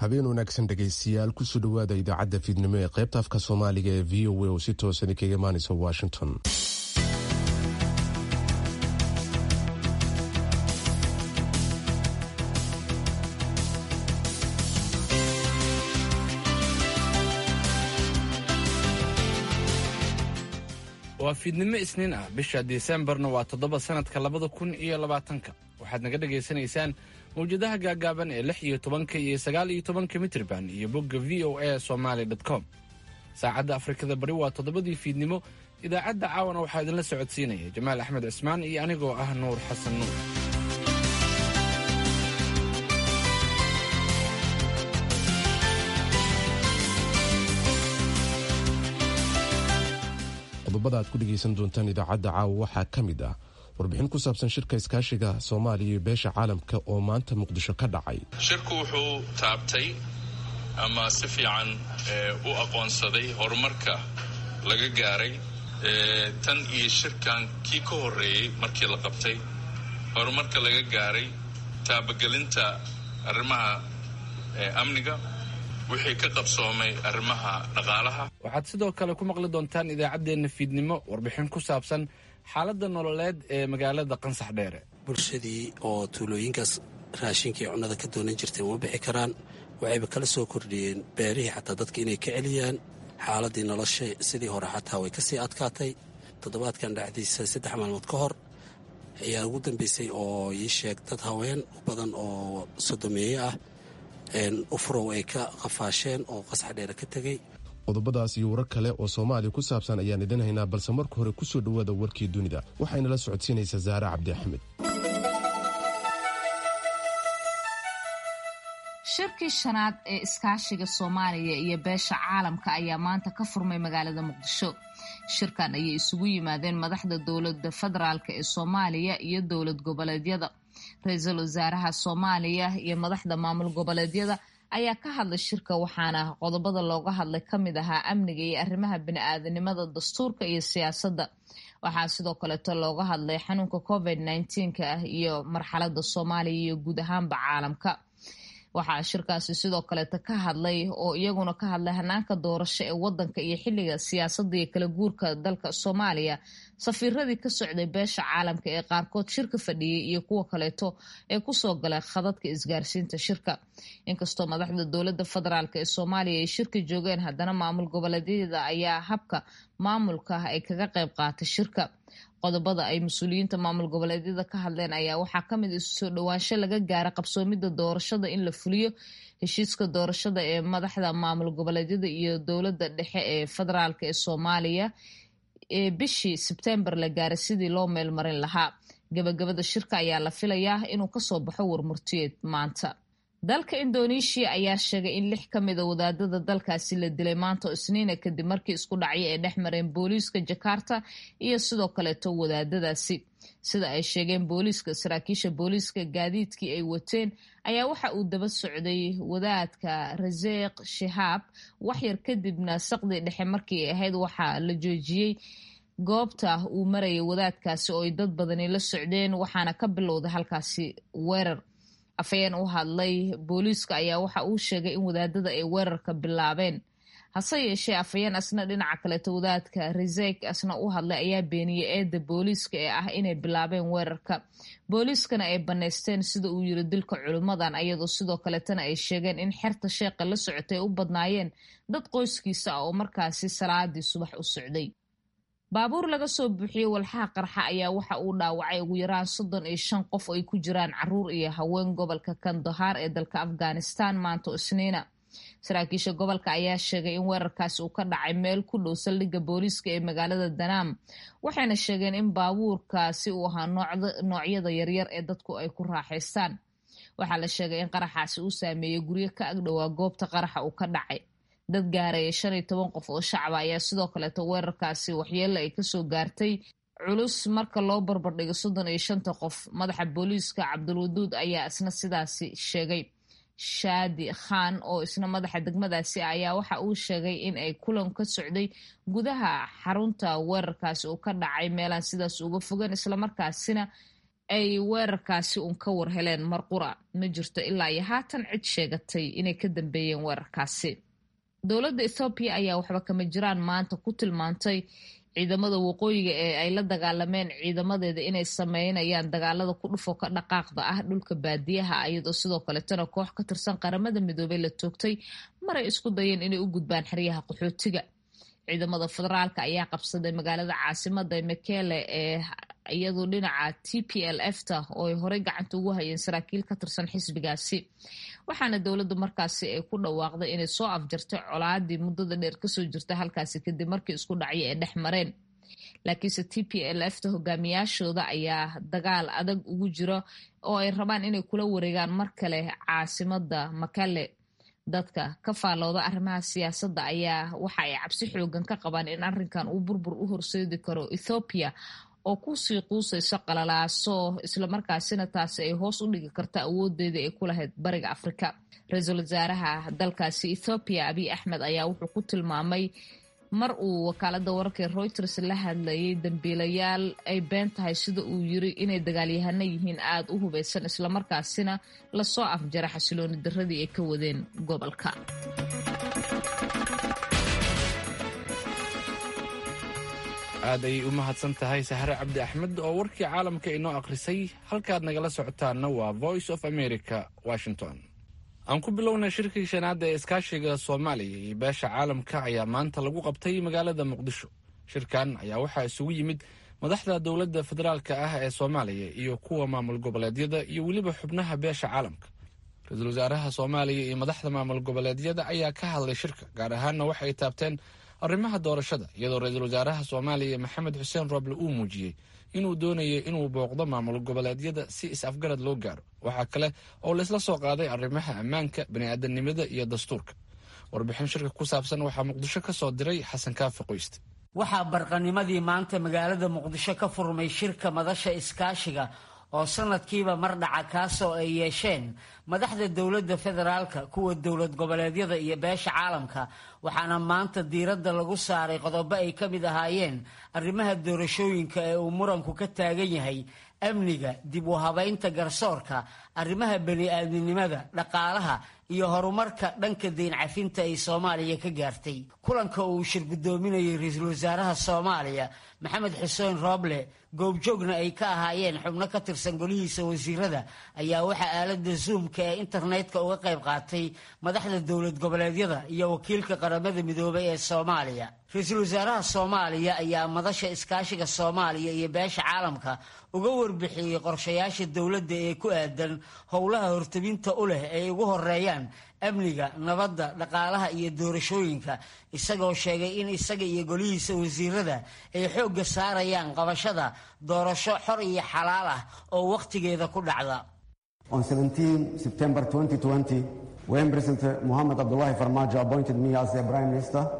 habeen wanaagsan dhegaystayaal kusoo dhowaada idaacadda fiidnimo ee qaybta afka soomaaliga ee v o a oo si toosan kaga imaanaysa washington waa fiidnimo isniin ah bisha disembarna waa toddoba sannadka labada kun iyo labaatanka waxaad naga dhagaysanaysaan mawjadaha gaagaaban ee lix iyo tobanka iyo sagaal iyo tobanka mitrban iyo bogga v o a somaali com saacadda afrikada bari waa toddobadii fiidnimo idaacadda caawana waxaa idinla socodsiinaya jamaal axmed cismaan iyo anigoo ah nuur xasan nuur qodobada aad ku dhegaysan doontaan idaacadda caawa waxaa ka mid ah warbixin ku saabsan shirka iskaashiga soomaaliya iyo beesha caalamka oo maanta muqdisho ka dhacay shirku wuxuu taabtay ama si fiican u aqoonsaday horumarka laga gaaray tan iyo shirkan kii ka horreeyey markii la qabtay horumarka laga gaaray taabagelinta arrimaha amniga wixii ka qabsoomay arrimaha dhaqaalaha waxaad sidoo kale ku maqli doontaan idaacaddeenna fiidnimo warbixin ku saabsan xaaladda nololeed ee magaalada qansax dheere bulshadii oo tuulooyinkaas raashinkii cunnada ka doonan jirtay uma bixi karaan waxayba kala soo kordhiyeen beerihii xataa dadka inay ka celiyaan xaaladii nolosha sidii hore xataa way kasii adkaatay toddobaadkan dhacdiisa saddex maalmood ka hor ayaa ugu dambeysay oo ii sheeg dad haween u badan oo sodomeeye ah ufurow ay ka qafaasheen oo qasax dheere ka tegey qodobadaas iyo warar kale oo soomaaliya ku saabsan ayaan idin haynaa balse marka hore kusoo dhowaada warkii dunida waxayna la socodsiinaysaa saare cabdi axmed shirkii shanaad ee iskaashiga soomaaliya iyo beesha caalamka ayaa maanta ka furmay magaalada muqdisho shirkan ayay isugu yimaadeen madaxda dowlada federaalk ee soomaaliya iyo dowlad goboleedyada ra-iisul wasaaraha soomaaliya iyo madaxda maamul goboleedyada ayaa ka hadlay shirka waxaana qodobada looga hadlay ka mid ahaa amniga iyo arrimaha bini-aadanimada dastuurka iyo siyaasadda waxaa sidoo kaleeto looga hadlay xanuunka covid nneteen-ka ah iyo marxalada soomaaliya iyo guud ahaanba caalamka waxaa shirkaasi sidoo kaleeto ka hadlay oo iyaguna ka hadlay hanaanka doorasho ee wadanka iyo xiliga siyaasadda iyo kala guurka dalka soomaaliya safiiradii ka socday beesha caalamka ee qaarkood shirka fadhiyey iyo kuwa kaleeto ee kusoo galay khadadka isgaarsiinta shirka inkastoo madaxda dowlada federaalk ee soomaaliya ay shirka joogeen haddana maamul goboleedyada ayaa habka maamulka ah ay kaga qayb qaatay shirka qodobada ay mas-uuliyiinta maamul goboleedyada ka hadleen ayaa waxaa kamid isu soo dhowaansho laga gaara qabsoomida doorashada in la fuliyo heshiiska doorashada ee madaxda maamul goboleedyada iyo dowlada dhexe ee federaalk ee soomaaliya ee bishii sebtembar la gaaray sidii loo meelmarin lahaa gabagabada shirka ayaa la filayaa inuu kasoo baxo warmurtiyeed maanta dalka indoneeshiya ayaa sheegay in lix ka mida wadaadada dalkaasi la dilay maanta isniina kadib markii isku dhacyo ay dhex mareen booliiska jakarta iyo sidoo kaleeto wadaadadaasi sida ay sheegeen booliiska saraakiisha booliiska gaadiidkii ay wateen ayaa waxa uu daba socday wadaadka raseeq shahaab waxyar kadibna saqdii dhexe markii ay ahayd waxaa la joojiyey goobta uu marayay wadaadkaasi oo ay dad badani la socdeen waxaana ka bilowday halkaasi weerar afhayeen u hadlay booliiska ayaa waxa uu sheegay in wadaadada ay weerarka bilaabeen hase yeeshee afhayeen asna dhinaca kaleeto wadaadka resek asna u hadlay ayaa beeniyey eedda booliiska ee ah inay bilaabeen weerarka booliiskana ay bannaysteen sida uu yiri dilka culimmadan ayadoo sidoo kaletana ay sheegeen in xerta sheeqa la socotay u badnaayeen dad qoyskiisa ah oo markaasi salaadii subax u socday baabuur laga soo buuxiyey walxaha qarxa ayaa waxa uu dhaawacay ugu yaraan soddon iyo shan qof oo ay ku jiraan caruur iyo haween gobolka kandahaar ee dalka afghanistan maanta isniina saraakiisha gobolka ayaa sheegay in weerarkaasi uu ka dhacay meel ku dhow saldhigga booliiska ee magaalada danaam waxayna sheegeen in baabuurkaasi uu ahaa noocyada yaryar ee dadku ay ku raaxaystaan waxaa la sheegay in qaraxaasi uu saameeyey guryo ka agdhowaa goobta qaraxa uu ka dhacay dad gaaraya shan iyo toban qof oo shacaba ayaa sidoo kaleeto weerarkaasi waxyeelo ay kasoo gaartay culus marka loo barbardhigo soddon iyo shanta qof madaxa booliiska cabdulwaduud ayaa isna sidaasi sheegay shaadi khan oo isna madaxa degmadaasi ayaa waxa uu sheegay in ay kulan ka socday gudaha xarunta weerarkaasi uu ka dhacay meelaan sidaas uga fogan islamarkaasina ay weerarkaasi uun ka war heleen mar qura ma jirto ilaa iyo haatan cid sheegatay inay ka dambeeyeen weerarkaasi dowladda ethoobiya ayaa waxba kama jiraan maanta ku tilmaantay ciidamada waqooyiga ee ay la dagaalameen ciidamadeeda inay sameynayaan dagaalada ku dhufo ka dhaqaaqda ah dhulka baadiyaha iyadoo sidoo kaletana koox ka tirsan qaramada midoobey la toogtay maray isku dayeen inay u gudbaan xeryaha qaxootiga ciidamada federaalka ayaa qabsaday magaalada caasimada mekele ee iyadu dhinaca t p l f ta oo ay horey gacanta ugu hayeen saraakiil ka tirsan xisbigaasi waxaana dowladda markaasi ay ku dhawaaqday inay soo afjartay colaadii muddada dheer kasoo jirta halkaasi kadib markii isku dhacyo ay dhex mareen laakiinse t p l f ta hogaamiyaashooda ayaa dagaal adag ugu jiro oo ay rabaan inay kula wareegaan mar kale caasimada makale dadka ka faallooda arrimaha siyaasadda ayaa waxa ay cabsi xoogan ka qabaan in arrinkan uu burbur u horseedi karo ethoobiya oo kusii quusayso qalalaaso islamarkaasina taasi ay hoos u dhigi karta awoodeeda ay ku lahayd bariga afrika ra-iisul wasaaraha dalkaasi ethoobiya abiy axmed ayaa wuxuu ku tilmaamay mar uu wakaalada wararka reuters la hadlayay dambiilayaal ay been tahay sida uu yiri inay dagaalyahano yihiin aada u hubeysan islamarkaasina lasoo afjara xasilooni daradii ay ka wadeen gobolka aad ayay u mahadsan tahay sahre cabdi axmed oo warkii caalamka inoo akhrisay halkaad nagala socotaanna waa voice of america washington aan ku bilownay shirkii shanaad ee iskaashiga soomaaliya iyo beesha caalamka ayaa maanta lagu qabtay magaalada muqdisho shirkan ayaa waxaa isugu yimid madaxda dowladda federaalka ah ee soomaaliya iyo kuwa maamul goboleedyada iyo weliba xubnaha beesha caalamka ra-iisul wasaaraha soomaaliya iyo madaxda maamul goboleedyada ayaa ka hadlay shirka gaar ahaanna waxay taabteen arrimaha doorashada iyadoo ra-iisul wasaaraha soomaaliya maxamed xuseen roble uu muujiyey inuu doonayo inuu booqdo maamul goboleedyada si is-afgarad loo gaaro waxaa kale oo laysla soo qaaday arrimaha ammaanka bani'aadanimada iyo dastuurka warbixin shirka ku saabsan waxaa muqdisho ka soo diray xasan kaafi qoyste waxaa barqanimadii maanta magaalada muqdisho ka furmay shirka madasha iskaashiga oo sanadkiiba mar dhaca kaasoo ay yeesheen madaxda dowladda federaalka kuwa dowlad goboleedyada iyo beesha caalamka waxaana maanta diiradda lagu saaray qodobo ay ka mid ahaayeen arrimaha doorashooyinka ee uu muranku ka taagan yahay amniga dib u habaynta garsoorka arrimaha bani-aadminimada dhaqaalaha iyo horumarka dhanka deyn cafinta ay soomaaliya ka gaartay kulanka uu shir guddoominayay ra-iisul wasaaraha soomaaliya maxamed xuseen rooble goobjoogna ay ka ahaayeen xubno ka tirsan golihiisa wasiirada ayaa waxaa aalada zoomka ee internetka uga qayb qaatay madaxda dowlad goboleedyada iyo wakiilka qaramada midoobay ee soomaaliya ra-iisul wasaaraha soomaaliya ayaa madasha iskaashiga soomaaliya iyo beesha caalamka uga warbixiyey qorshayaasha dowladda ee ku aadan howlaha hortabinta u leh ay ugu horeeyaan amniga nabadda dhaqaalaha iyo doorashooyinka isagoo sheegay in isaga iyo golihiisa wasiirada ay xoogga saarayaan qabashada doorasho xor iyo xalaal ah oo wakhtigeeda ku dhacda On 17 September 2020, when President Mohamed Abdullahi Farmajo appointed me as the Prime Minister,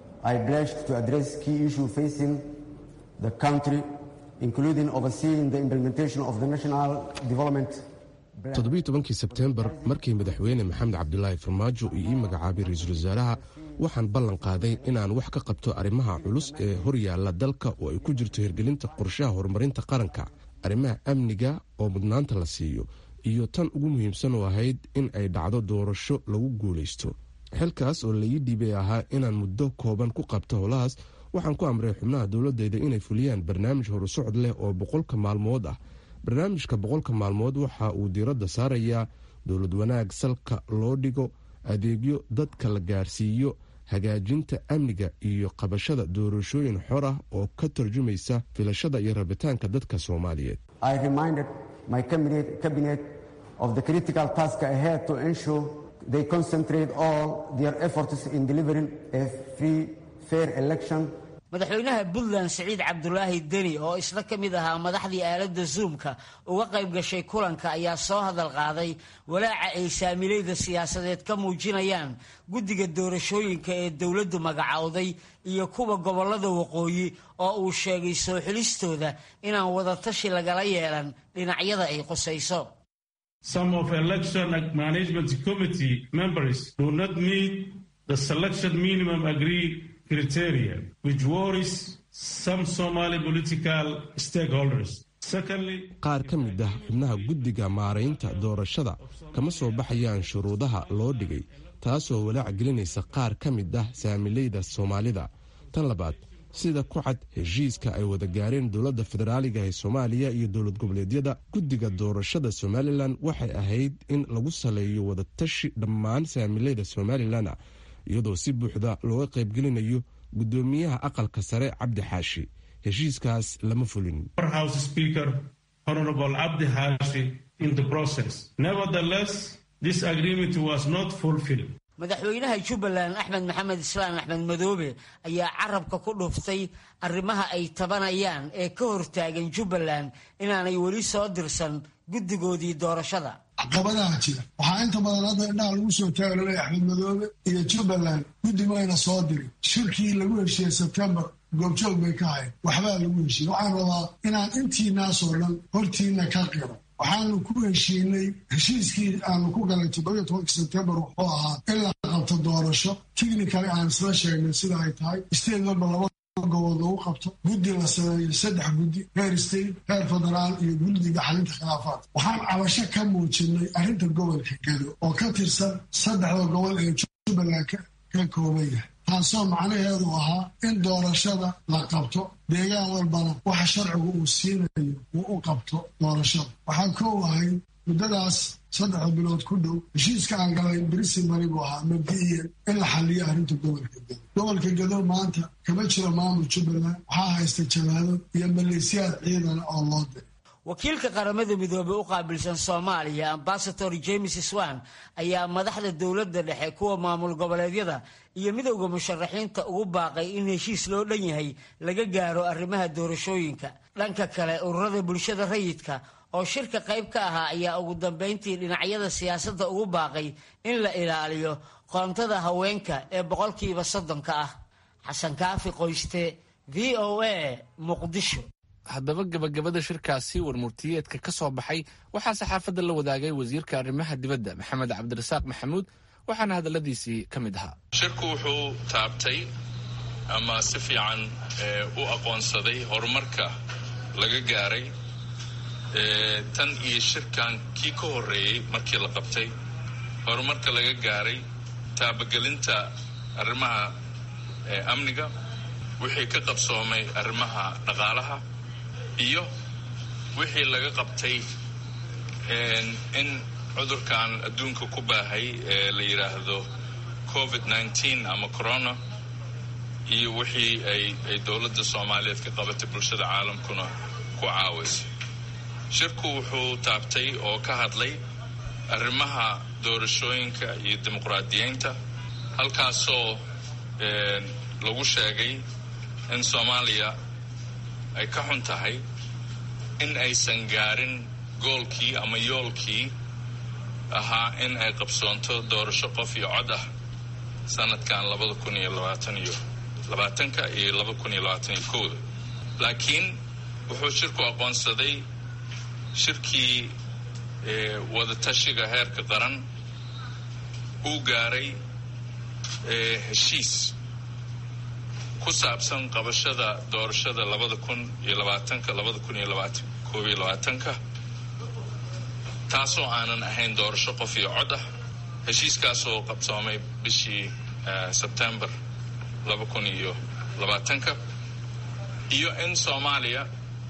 I pledged to address key issues facing the country, including overseeing the implementation of the National Development toddobiiy tobankii sebteembar markii madaxweyne maxamed cabdilaahi farmaajo uu ii magacaabay ra-iisul wasaaraha waxaan ballan qaaday inaan wax ka qabto arrimaha culus ee horyaalla dalka oo ay ku jirto hirgelinta qorshaha horumarinta qaranka arrimaha amniga oo mudnaanta la siiyo iyo tan ugu muhiimsan oo ahayd in ay dhacdo doorasho lagu guulaysto xilkaas oo laii dhiibay ahaa inaan muddo kooban ku qabto howlahaas waxaan ku amray xubnaha dowladeyda inay fuliyaan barnaamij horusocod leh oo boqolka maalmood ah barnaamijka boqolka maalmood waxa uu diiradda saarayaa dowlad wanaag salka loo dhigo adeegyo dadka la gaarsiiyo hagaajinta amniga iyo qabashada doorashooyin xor ah oo ka tarjumaysa filashada iyo rabitaanka dadka soomaaliyeed I reminded my cabinet, cabinet of the critical task ahead to ensure they concentrate all their efforts in delivering a free, fair election madaxweynaha puntland siciid cabdulaahi deni oo isna ka mid ahaa madaxdii aaladda zoomka uga qayb gashay kulanka ayaa soo hadal qaaday walaaca ay saamilayda siyaasadeed ka muujinayaan guddiga doorashooyinka ee dowladdu magacowday iyo kuwa gobollada waqooyi oo uu sheegay soo xilistooda inaan wadatashi lagala yeelan dhinacyada ay qusayso Some of election management committee members do not meet the selection minimum agreed criteria, which worries some Somali political stakeholders. qaar ka mid ah xubnaha guddiga maaraynta doorashada kama soo baxayaan shuruudaha loo dhigay taasoo walaac gelinaysa qaar ka mid ah saamileyda soomaalida tan labaad sida ku cad heshiiska ay wada gaareen dowladda federaaliga ee soomaaliya iyo dowlad goboleedyada guddiga doorashada somalilan waxay ahayd in lagu saleeyo wadatashi dhammaan saamileyda somalilan iyadoo si buuxda looga qaybgelinayo guddoomiyaha aqalka sare cabdi xaashi heshiiskaas lama fulin madaxweynaha jubbaland axmed maxamed islaan axmed madoobe ayaa carabka ku dhuftay arrimaha ay tabanayaan ee ka hortaagan jubbaland inaanay weli soo dirsan guddigoodii doorashada caqabadaha jira waxaa inta badan hadda indhaha lagu soo taagalolay axmed madoobe iyo jubbaland guddi mayna soo dirin shirkii lagu heshiiyey sebtembar goobjoog bay ka hayn waxbaa lagu heshiiyey waxaan rabaa inaan intiinaasoo dhan hortiina ka qiro waxaanu ku heshiinay heshiiskii aanu ku galay toddobiyo tobanka sebtembar wuxuu ahaa in la qabto doorasho tichnicali aan isla sheegnay sida ay tahay state walba laba gobood lagu qabto guddi la sameeyo saddex guddi heer state heer federaal iyo guddiga xalinta khilaafaadka waxaan cabasho ka muujinay arrinta gobolka gedo oo ka tirsan saddexda gobol ee jubbaland ka kooban yahay taasoo macnaheedu ahaa in doorashada la qabto deegaan walbana waxa sharcigu uu siinayo uu u qabto doorashada waxaa koow ahay muddadaas saddexda bilood ku dhow heshiiska aan galay brisimari buu ahaa mabdi'iyan in la xaliyo arrinta gobolka gedo gobolka gedo maanta kama jiro maamul jubbaland waxaa haysta jabaado iyo maleesiyaad ciidana oo loo diray wakiilka qaramada midoobey u qaabilsan soomaaliya ambasador james swan ayaa madaxda dowladda dhexe kuwa maamul goboleedyada iyo midowda musharaxiinta ugu baaqay in heshiis loo dhan yahay laga gaaro arrimaha doorashooyinka dhanka kale ururada bulshada rayidka oo shirka qayb ka ahaa ayaa ugu dambayntii dhinacyada siyaasadda ugu baaqay in la ilaaliyo qoontada haweenka ee boqolkiiba soddonka ah xasan kaafi qoyste v o a muqdisho haddaba gabagabada shirkaasi warmurtiyeedka ka soo baxay waxaa saxaafadda la wadaagay wasiirka arrimaha dibadda maxamed cabdirasaaq maxamuud waxaana hadalladiisii ka mid ahaa shirku wuxuu taabtay ama si fiican u aqoonsaday horumarka laga gaaray tan iyo shirkan kii ka horreeyey markii la qabtay horumarka laga gaaray taabagelinta arrimaha amniga wixii ka qabsoomay arrimaha dhaqaalaha iyo wixii laga qabtay in cudurkan adduunka ku baahay ee la yidhaahdo covid nneteen ama corona iyo wixii ay ay dowladda soomaaliyeed ka qabatay bulshada caalamkuna ku caawayso shirku wuxuu taabtay oo ka hadlay arrimaha doorashooyinka iyo dimuqraadiyeynta halkaasoo lagu sheegay in soomaaliya ay ka xun tahay in aysan gaarin goolkii ama yoolkii ahaa in ay qabsoonto doorasho qof iyo cod ah sanadkan labada kun iyo labaatan iyo labaatanka iyo laba kun iyo labaatan iyo kowda laakiin wuxuu shirku aqoonsaday shirkii wadatashiga heerka qaran uu gaaray heshiis ku saabsan qabashada doorashada labada kun iyo labaatanka labada kun iyo labaatan koob iyo labaatanka taasoo aanan ahayn doorasho qof iyo cod ah heshiiskaasoo qabsoomay bishii sebtembar laba kun iyo labaatanka iyo in soomaaliya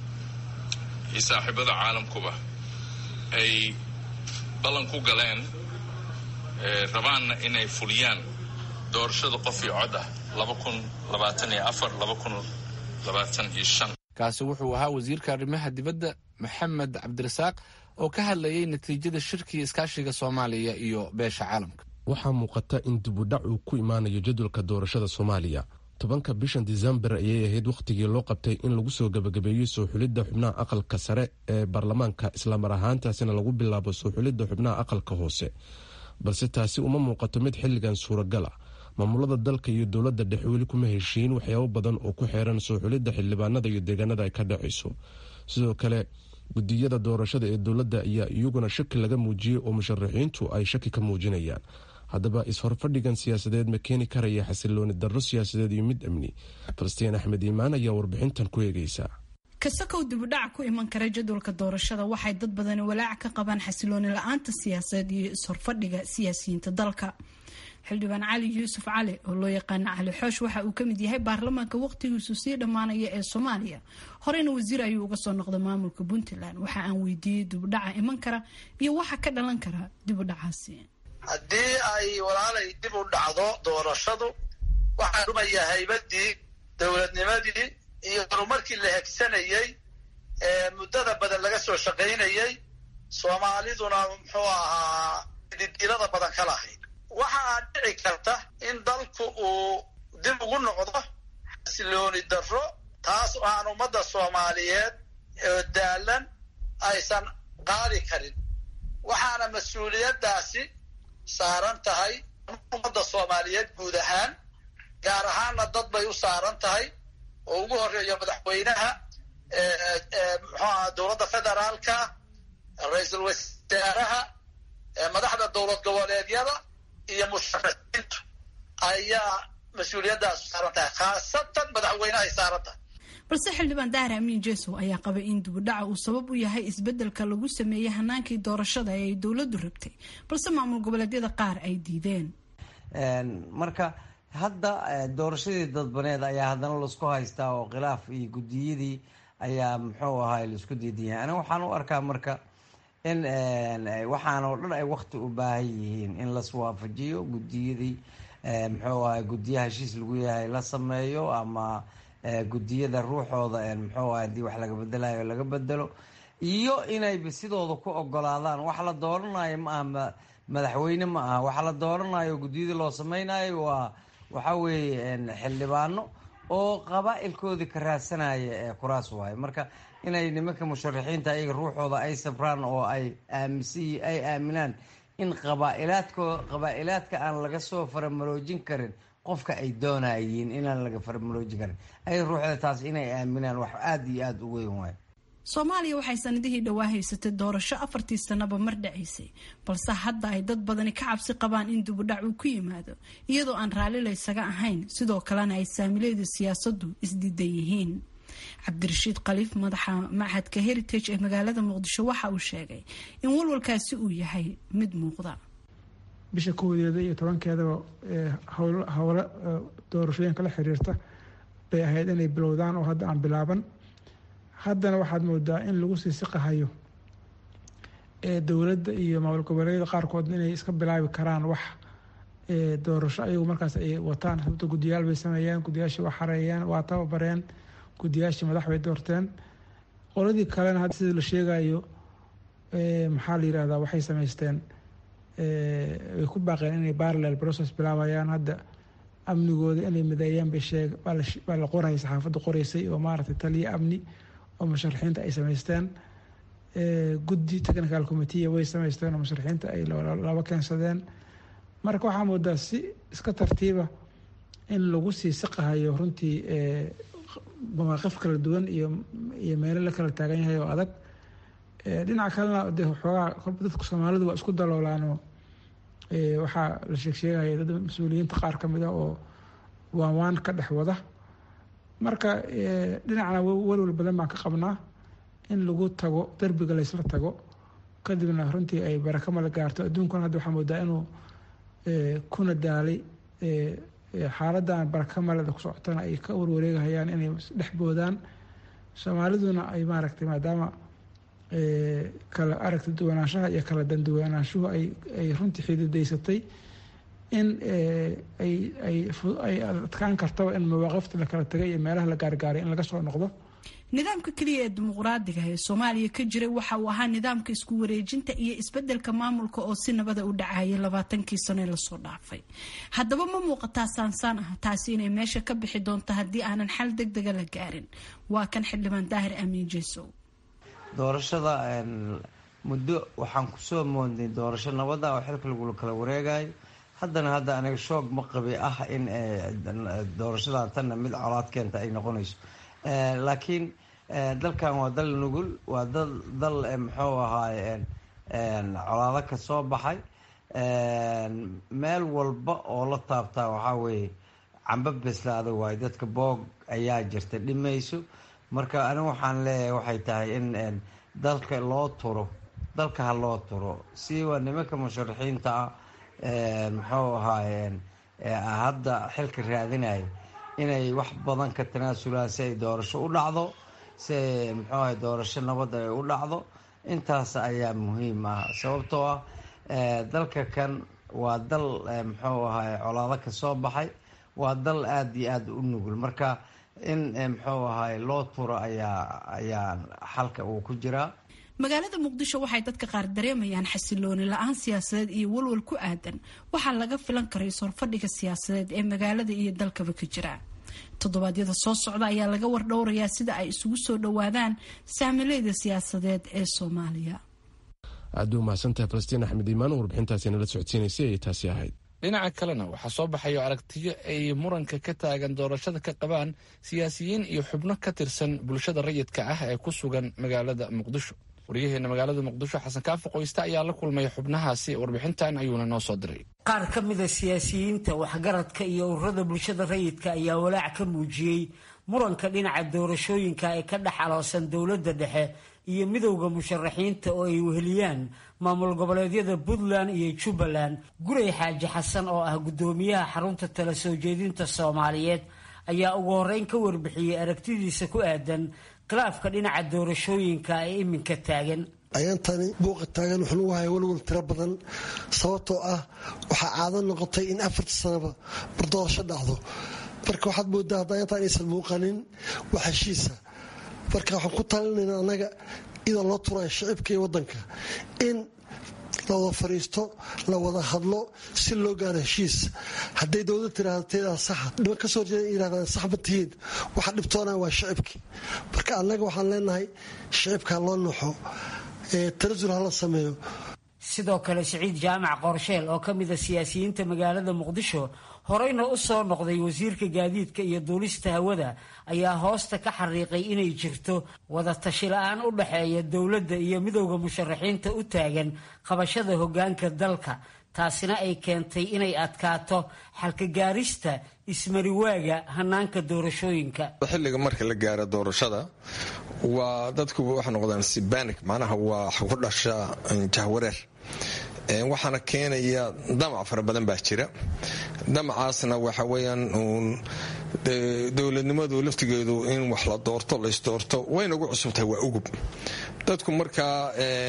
iyo saaxiibada caalamkuba ay ballan ku galeen rabaanna inay fuliyaan doorashada qof iyo cod ah laba kun labaatan iyo afar laba kun labaatan iyo shan kaasi wuxuu ahaa wasiirka arrimaha dibadda maxamed cabdirasaaq oo ka hadlayay natiijada shirkii iskaashiga soomaaliya iyo beesha caalamka waxaa muuqata in dibudhac uu ku imaanayo jadwalka doorashada soomaaliya tobanka bishan disembar ayay ahayd wakhtigii loo qabtay in lagu soo gebagabeeyo soo xulidda xubnaha aqalka sare ee baarlamaanka islamar ahaantaasina lagu bilaabo soo xulidda xubnaha aqalka hoose balse taasi uma muuqato mid xilligan suuragal ah maamulada dalka iyo dowladda dhexe weli kuma heshiin waxyaabo badan oo ku xeeran soo xulidda xildhibaanada iyo deegaanada ay ka dhacayso sidoo kale gudiyada doorashada ee dowladda ayaa iyaguna shaki laga muujiyey oo musharaxiintu ay shaki ka muujinayaan haddaba is-horfadhigan siyaasadeed ma keeni karaya xasilooni darro siyaasadeed iyo mid amni falastiin axmed iimaan ayaa warbixintan ku eegeysa kasakow dibudhac ku iman kara jadwalka doorashada waxay dad badani walaac ka qabaan xasilooni la-aanta siyaasadeed iyo is-horfadhiga siyaasiyiinta dalka xildhibaan cali yuusuf cali oo loo yaqaana cali xoosh waxa uu kamid yahay baarlamaanka waqtigiisu sii dhammaanaya ee soomaaliya horeyna wasiir ayuu uga soo noqday maamulka puntland waxa aan weydiiyey dibudhaca iman kara iyo waxa ka dhalan kara dibudhacaasi haddii ay walaalay dib u dhacdo doorashadu waxaa dhumaya haybadii dowladnimadii iyo horumarkii la hegsanayey ee muddada badan laga soo shaqaynayey soomaaliduna muxuu ahaa didilada badan ka lahayd waxaa dhici karta in dalku uu dib ugu noqdo xasilooni darro taas oo aan ummadda soomaaliyeed oo daalan aysan qaadi karin waxaana mas-uuliyaddaasi saaran tahay ummadda soomaaliyeed guud ahaan gaar ahaanna dad bay u saaran tahay oo ugu horeeyo madaxweynaha muxuaha dowladda federaalka ra-iisul wasaaraha madaxda dowlad goboleedyada iyo musharaxiintu ayaa mas-uuliyaddaas saaran tahay khaasatan madaxweynehay saaran tahay balse xildhibaan dahar amiin jesow ayaa qabay in dibudhaca uu sabab u yahay isbedelka lagu sameeyey hanaankii doorashada ee ay dowladdu rabtay balse maamul goboleedyada qaar ay diideen marka hadda doorashadii dadbaneed ayaa haddana laisku haystaa oo khilaaf iyo guddiyadii ayaa muxuu ahaay laisku diidan yahay aniga waxaan u arkaa marka in waxaan oo dhan ay wakti u baahan yihiin in laswaafajiyo guddiyadii muxuu ahay guddiya heshiis lagu yahay la sameeyo ama guddiyada ruuxooda muxuu ahay hadii wax laga bedelayo laga bedelo iyo inayba sidooda ku ogolaadaan wax la dooranayo ma aha madaxweyne ma aha wax la dooranayo guddiyadii loo sameynayo waa waxa weeye xildhibaano oo qabaa-ilkoodii ka raadsanaya ee kuraas waaye marka inay nimanka musharaxiinta ayaga ruuxooda ay sabraan oo ay aaminsan ay aaminaan in qabaa'ilaadko qabaa-ilaadka aan laga soo faramaloojin karin qofka ay doonayiin inaan laga faramaloojin karin ayaga ruuxooda taas inay aaminaan wax aada iyo aada u weyn waaye soomaaliya waxay sanadihii dhowaa haysatay doorasho afartii sanaba mar dhacaysay balse hadda ay dad badani ka cabsi qabaan in dibudhac uu ku yimaado iyadoo aan raalli laysaga ahayn sidoo kalena ay saamileeda siyaasaddu isdiidan yihiin cabdirashiid khaliif madaxa machadka heritage ee magaalada muqdisho waxa uu sheegay in walwalkaasi uu yahay mid muuqda bisha koodeeda iyo tobankeedaba howlo doorashooyinka la xiriirta bay ahayd inay bilowdaan oo hadda aan bilaaban haddana waxaad moodaa in lagu sii siqahayo dowladda iyo maamul goboleedyada qaarkood inay iska bilaabi karaan wax doorasho ayagu markaas ay wataan sababto guddiyaal bay sameeyeen guddiyaashii waa xareeyeen waa tababareen guddiyaashii madax bay doorteen qoladii kalena hadda sida la sheegayo maxaa la yirahdaa waxay sameysteen way ku baaqeen inay parallel process bilaabayaan hadda amnigooda inay mideeyaan bay sheeg baa la qorayay saxaafadda qoreysay oo maaragtay taliya amni oo musharaxiinta ay sameysteen guddi technical committea way sameysteen oo musharaxiinta ay laba keensadeen marka waxaa moodaa si iska tartiiba in lagu sii siqahayo runtii mawaaqif kala duwan iyo iyo meelo la kala taagan yahay oo adag dhinaca kalena de xoogaa kolba dadka soomaalidu waa isku daloolaanoo waxaa la sheeg sheegaya dad mas-uuliyiinta qaar ka mid ah oo waan waan ka dhex wada marka dhinacna walwal badan baan ka qabnaa in lagu tago derbiga laysla tago kadibna runtii ay baraka mala gaarto adduunkuna hadda waxaa moodaa inuu kuna daalay xaaladan baraka maleda ku socotana ay ka warwareegahayaan inay dhex boodaan soomaaliduna ay maaragtay maadaama kala aragti duwanaanshaha iyo kala danduwanaanshuhu ay runtii xididaysatay in ay adkaan kartaba in mawaaqifta la kala tagay iyo meelaha la gaargaaray in laga soo noqdo nidaamka keliya ee dimuqraadiga ee soomaaliya ka jiray waxa uu ahaa nidaamka isku wareejinta iyo isbedelka maamulka oo si nabada u dhacayay labaatankii sano ee lasoo dhaafay haddaba ma muuqataa saansaan ah taasi inay meesha ka bixi doonto haddii aanan xal deg dega la gaarin waa kan xildhibaan daahir amiin jesow doorashada muddo waxaan kusoo moodnay doorasho nabada oo xilka lagula kala wareegayo haddana hadda aniga shoog ma qabi ah in doorashadan tanna mid colaad keenta ay noqonayso laakiin dalkan waa dal nugul waa dal muxuu ahaaye colaado ka soo baxay meel walba oo la taabtaa waxaa weeye camba beslaada waayo dadka boog ayaa jirta dhimayso marka anigu waxaan leeyahay waxay tahay in dalka loo turo dalka ha loo turo si waa nimanka musharaxiinta ah muxuu ahaaye hadda xilka raadinaya inay wax badan ka tanaasulaan si ay doorasho u dhacdo si ay muxuu ahay doorasho nabadda ay u dhacdo intaas ayaa muhiim ah sababtoo ah dalka kan waa dal muxuu ahay colaado ka soo baxay waa dal aada iyo aada u nugul marka in muxuu ahay loo turo ayaa ayaa xalka uu ku jiraa magaalada muqdisho waxay dadka qaar dareemayaan xasilooni la-aan siyaasadeed iyo walwal ku aadan waxaa laga filan karay sorfadhiga siyaasadeed ee magaalada iyo dalkaba ka jira toddobaadyada soo socda ayaa laga wardhowrayaa sida ay isugu soo dhowaadaan saamileyda siyaasadeed ee soomaaliya aad u mahadsantahay falastiin axmed iimaan warbixintaasi nala socodsiinaysay ayay taasi ahayd dhinaca kalena waxaa soo baxayo aragtiyo ay muranka ka taagan doorashada ka qabaan siyaasiyiin iyo xubno ka tirsan bulshada rayidka ah ee ku sugan magaalada muqdisho waryaheena magaalada muqdisho xasan kaafo qoyste ayaa la kulmay xubnahaasi warbixintan ayuuna noo soo diray qaar ka mida siyaasiyiinta waxgaradka iyo ururada bulshada rayidka ayaa walaac ka muujiyey muranka dhinaca doorashooyinka ee ka dhex aloosan dowladda dhexe iyo midowda musharaxiinta oo ay weheliyaan maamul goboleedyada puntland iyo jubbaland guray xaaji xasan oo ah guddoomiyaha xarunta tala soo jeedinta soomaaliyeed ayaa ugu horreyn ka warbixiyey aragtidiisa ku aadan khilaafka dhinaca doorashooyinka ee iminka taagan ayantani buuqa taagan wuxuu nagu haya walwal tiro badan sababtoo ah waxaa caado noqotay in afarta sanaba bardoorasho dhacdo marka waxaad moodaa hadda ayantan aysan muuqanin wax heshiisa marka waxaan ku talinayna annaga iyadoo loo turaya shicibka iyo waddanka in la wada fadhiisto la wada hadlo si loo gaaro heshiis hadday dowlad tiraahdo teedaa saxa dhiban ka soo horjeeda yirahdaan sax ma tihiin waxa dhibtoonaa waa shicibkii marka annaga waxaan leenahay shicibka loo noxo tanasul hala sameeyo sidoo kale siciid jaamac qorsheel oo ka mida siyaasiyiinta magaalada muqdisho horeyna u soo noqday wasiirka gaadiidka iyo duulista hawada ayaa hoosta ka xariiqay inay jirto wada tashi la-aan u dhexeeya dowladda iyo midowda musharaxiinta u taagan qabashada hoggaanka dalka taasina ay keentay inay adkaato xalkagaarista ismariwaaga hanaanka doorashooyinka xilliga marka la gaaro doorashada waa dadku waxa noqdaan sibanik macnaha waa ku dhashaa jahwareer waxaana keenaya damac fara badan baa jira damacaasna waxa weyaan uun dowladnimadu laftigeedu in wax la doorto laysdoorto wayna ugu cusubtahay waa ugub dadku markaa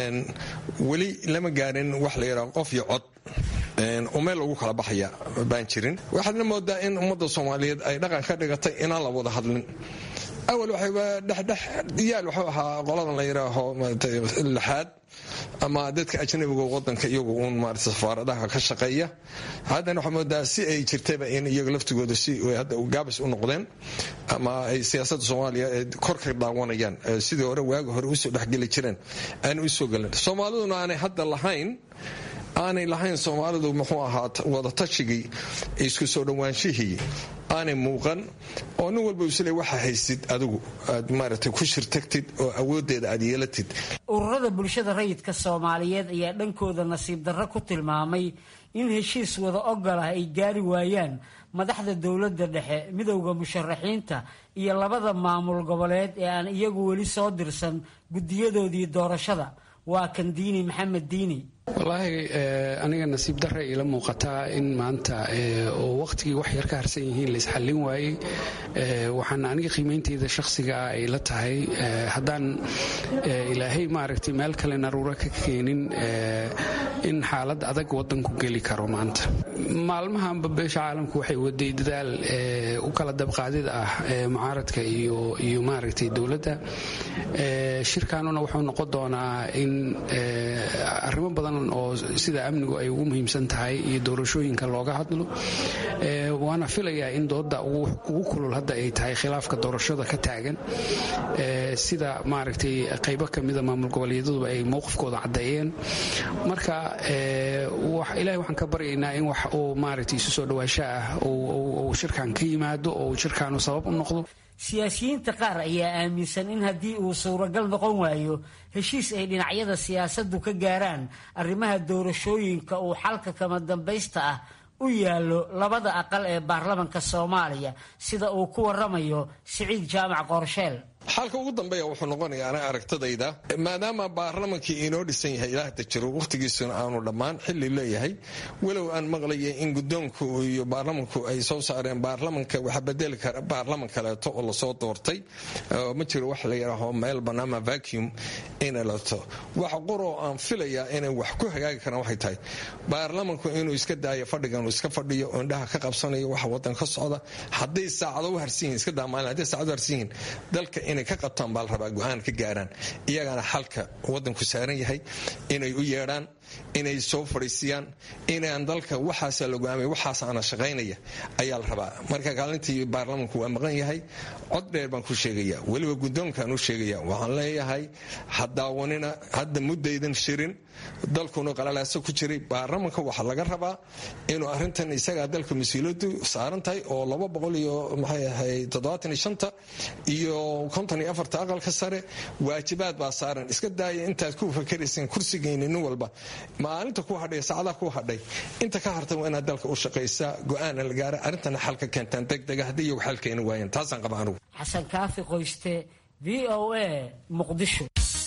weli lama gaarin wax la yidhaha qof iyo cod oo meel lagu kala baxaya baan jirin waxaadna moodaa in ummadda soomaaliyeed ay dhaqan ka dhigatay inaan la wada hadlin awal waxayba dhexdhex yaal waxuu ahaa qoladan la yidhaaho lixaad ama dadka ajnabiga wadanka iyagu uun maarata safaaradaha ka shaqeeya haddana waxaa moodaa si ay jirtayba in iyaga laftigooda si hadda gaabis u noqdeen ama ay siyaasadda soomaaliya kor ka daawanayaan sidii hore waagi hore usoo dhexgeli jireen aan usoo gelin soomaaliduna aanay hadda lahayn aanay lahayn soomaalidu muxuu ahaa wadatajigii isku soo dhowaanshihii aanay muuqan oo nin walba isle waxa haysid adigu aad maaragtay ku shirtagtid oo awoodeeda aad yeelatid ururada bulshada rayidka soomaaliyeed ayaa dhankooda nasiib darro ku tilmaamay in heshiis wada ogol ah ay gaari waayaan madaxda dowladda dhexe midowda musharaxiinta iyo labada maamul goboleed ee aan iyagu weli soo dirsan guddiyadoodii doorashada waa kan diini maxamed diini wallaahi aniga nasiib darra iila muuqataa in maanta oo wakhtigii wax yar ka harsan yihiin laisxallin waayey waxaana aniga qiimeynteyda shakhsiga ah ay la tahay haddaan ilaahay maaragtay meel kale naruuro ka keenin in xaalad adag waddanku geli karo maanta maalmahanba beesha caalamku waxay waday dadaal u kala dabqaadid ah mucaaradka iyo maaragtay dowladda shirkaanuna wuxuu noqon doonaa in arrimo badan oo sida amnigu ay ugu muhiimsan tahay iyo doorashooyinka looga hadlo waana filayaa in dooda ugu kulul hadda ay tahay khilaafka doorashada ka taagan sida maaragtay qaybo kamida maamul goboleedaduba ay mowqifkooda caddeeyeen marka ilahay waxaan ka baryaynaa in wax uu maaragtay isu soo dhawaasho ah uu shirkan ka yimaado oo shirkaanu sabab u noqdo siyaasiyiinta qaar ayaa aaminsan in haddii uu suuragal noqon waayo heshiis ay dhinacyada siyaasaddu ka gaaraan arrimaha doorashooyinka uu xalka kama dambaysta ah u yaallo labada aqal ee baarlamanka soomaaliya sida uu ku waramayo siciid jaamac qorsheel xalka ugu dambeeya wuxuu noqonaya ana aragtadayda maadaama baarlamankii inoo dhisan yahay ilaahda jiro wakhtigiisuna aanu dhammaan xili leeyahay walow aan maqlaya in gudoonku iyo baarlamanku ay soo saareen baarlamanka waxa bedeli kara baarlaman kaleeto oo lasoo doortay ma jiro wax la yidhaaho meel banaama vacuum inay lato wax qoroo aan filayaa inay wax ku hagaagi karaan waxay tahay baarlamanku inuu iska daayo fadhigan uu iska fadhiyo oo indhaha ka qabsanayo waxa wadan ka socda hadday saacado u harsan yihin iska daamaalin hadday saacado harsan yihin dalka inay ka qabtaan baa la rabaa go-aan ka gaaraan iyagana xalka wadanku saaran yahay inay u yeedhaan inay soo fadhiisiyaan inaan dalka waxaasa la go'aamay waxaasaana shaqaynaya ayaa la rabaa marka kaalintii baarlamanku waa maqan yahay cod dheer baan ku sheegaya weliba guddoonkaan u sheegaya waxaan leeyahay ha daawanina hadda muddaydan shirin dalkuna qalalaaso ku jiray baarlamanka waxaa laga rabaa inuu arintan isagaa dalka mas-uuliyadu saaran tahay oo laba boqol iyo maxay ahayd toddobaatan iyo shanta iyo konton iyo afarta aqalka sare waajibaad baa saaran iska daaya intaad ku fakarayseen kursigayni nin walba maalinta ku hadhay saacadaha ku hadhay inta ka harta waa inaad dalka u shaqaysaa go-aana la gaara arrintana xalka keentaan degdega haddii iyagu xal keeni waayeen taasaan qaba anugu xasan kaafi qoyste v o a muqdisho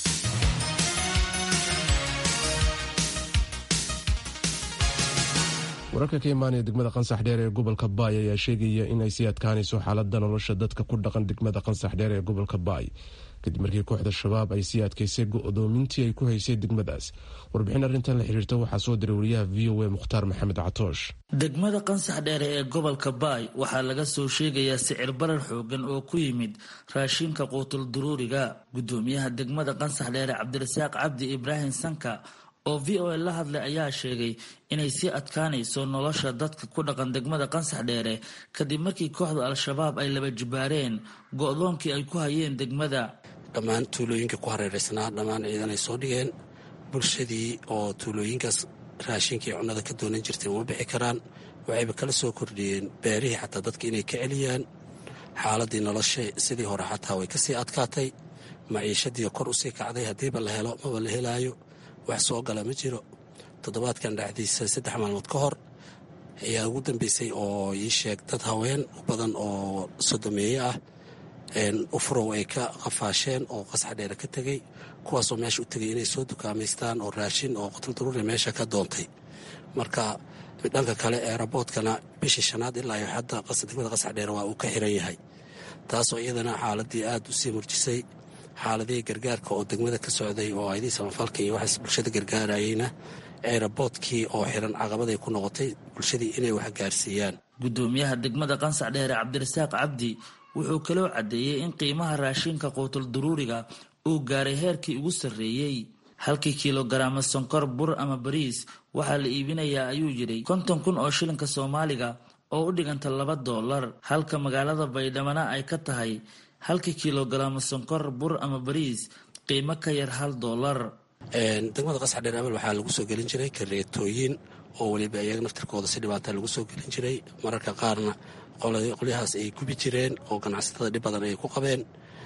wararka ka imaanaya degmada qansax dheer ee gobolka baay ayaa sheegaya in ay sii adkaanayso xaalada nolosha dadka ku dhaqan degmada qansax dheer ee gobolka baay kadib markii kooxda shabaab ay sii adkaysay go-doomintii ay ku haysay degmadaas warbixin arrintan la xiriirta waxaa soo diray wariyaha v o a mukhtaar maxamed catoosh degmada qansax dheere ee gobolka baay waxaa laga soo sheegayaa sicir barar xoogan oo ku yimid raashinka quutul duruuriga gudoomiyaha degmada qansax dheere cabdirasaaq cabdi ibraahim sanka oo v o a la hadlay ayaa sheegay inay sii adkaanayso nolosha dadka ku dhaqan degmada qansax dheere kadib markii kooxda al-shabaab ay laba jibaareen go-doonkii ay ku hayeen degmada dhammaan tuulooyinka ku hareeraysnaa dhammaan ciidan ay soo dhigeen bulshadii oo tuulooyinkaas raashinkii cunnada ka doonan jirtay uma bixi karaan waxayba kala soo kordhiyeen beerihii xataa dadka inay ka celiyaan xaaladii nolosha sidii hore xataa way kasii adkaatay maciishadii kor usii kacday haddiiba la helo maba la helaayo wax soo gala ma jiro toddobaadkan dhexdiisa saddex maalmood ka hor ayaa ugu dambeysay oo ii sheeg dad haween u badan oo sodomeeye ah ufurow ay ka qafaasheen oo qasax dheere ka tegey kuwaasoo meesha u tegay inay soo dukaamaystaan oo raashin oo qutul daruuri meesha ka doontay marka dhanka kale eeraboodkana bishii shanaad ilaa iyo hadda degmada qasax dheere waa uu ka xiran yahay taasoo iyadana xaaladii aad u sii murjisay xaaladihii gargaarka oo degmada ka socday oo aydii samafalka iyo waxaas bulshada gargaarayeyna eeraboodkii oo xiran caqabaday ku noqotay bulshadii inay wax gaarsiiyaan gudoomiyaha degmada qansax dheere cabdirasaaq cabdi wuxuu kaloo caddeeyey in qiimaha raashinka quutul duruuriga uu gaaray heerkii ugu sarreeyey halkii kilogaraama sonkor bur ama bariis waxaa la iibinayaa ayuu yidhi konton kun oo shilinka soomaaliga oo u dhiganta laba doolar halka magaalada baydhamana ay ka tahay halkii kilogaraama sonkor bur ama bariis qiimo ka yar hal doolar degmada qasax dheer abal waxaa lagu soo gelin jiray kareetooyin oo weliba iyaga naftirkooda si dhibaata lagu soo gelin jiray mararka qaarna qolyahaas ay gubi jireen oo ganacsatada dhib badan ay ku qabeen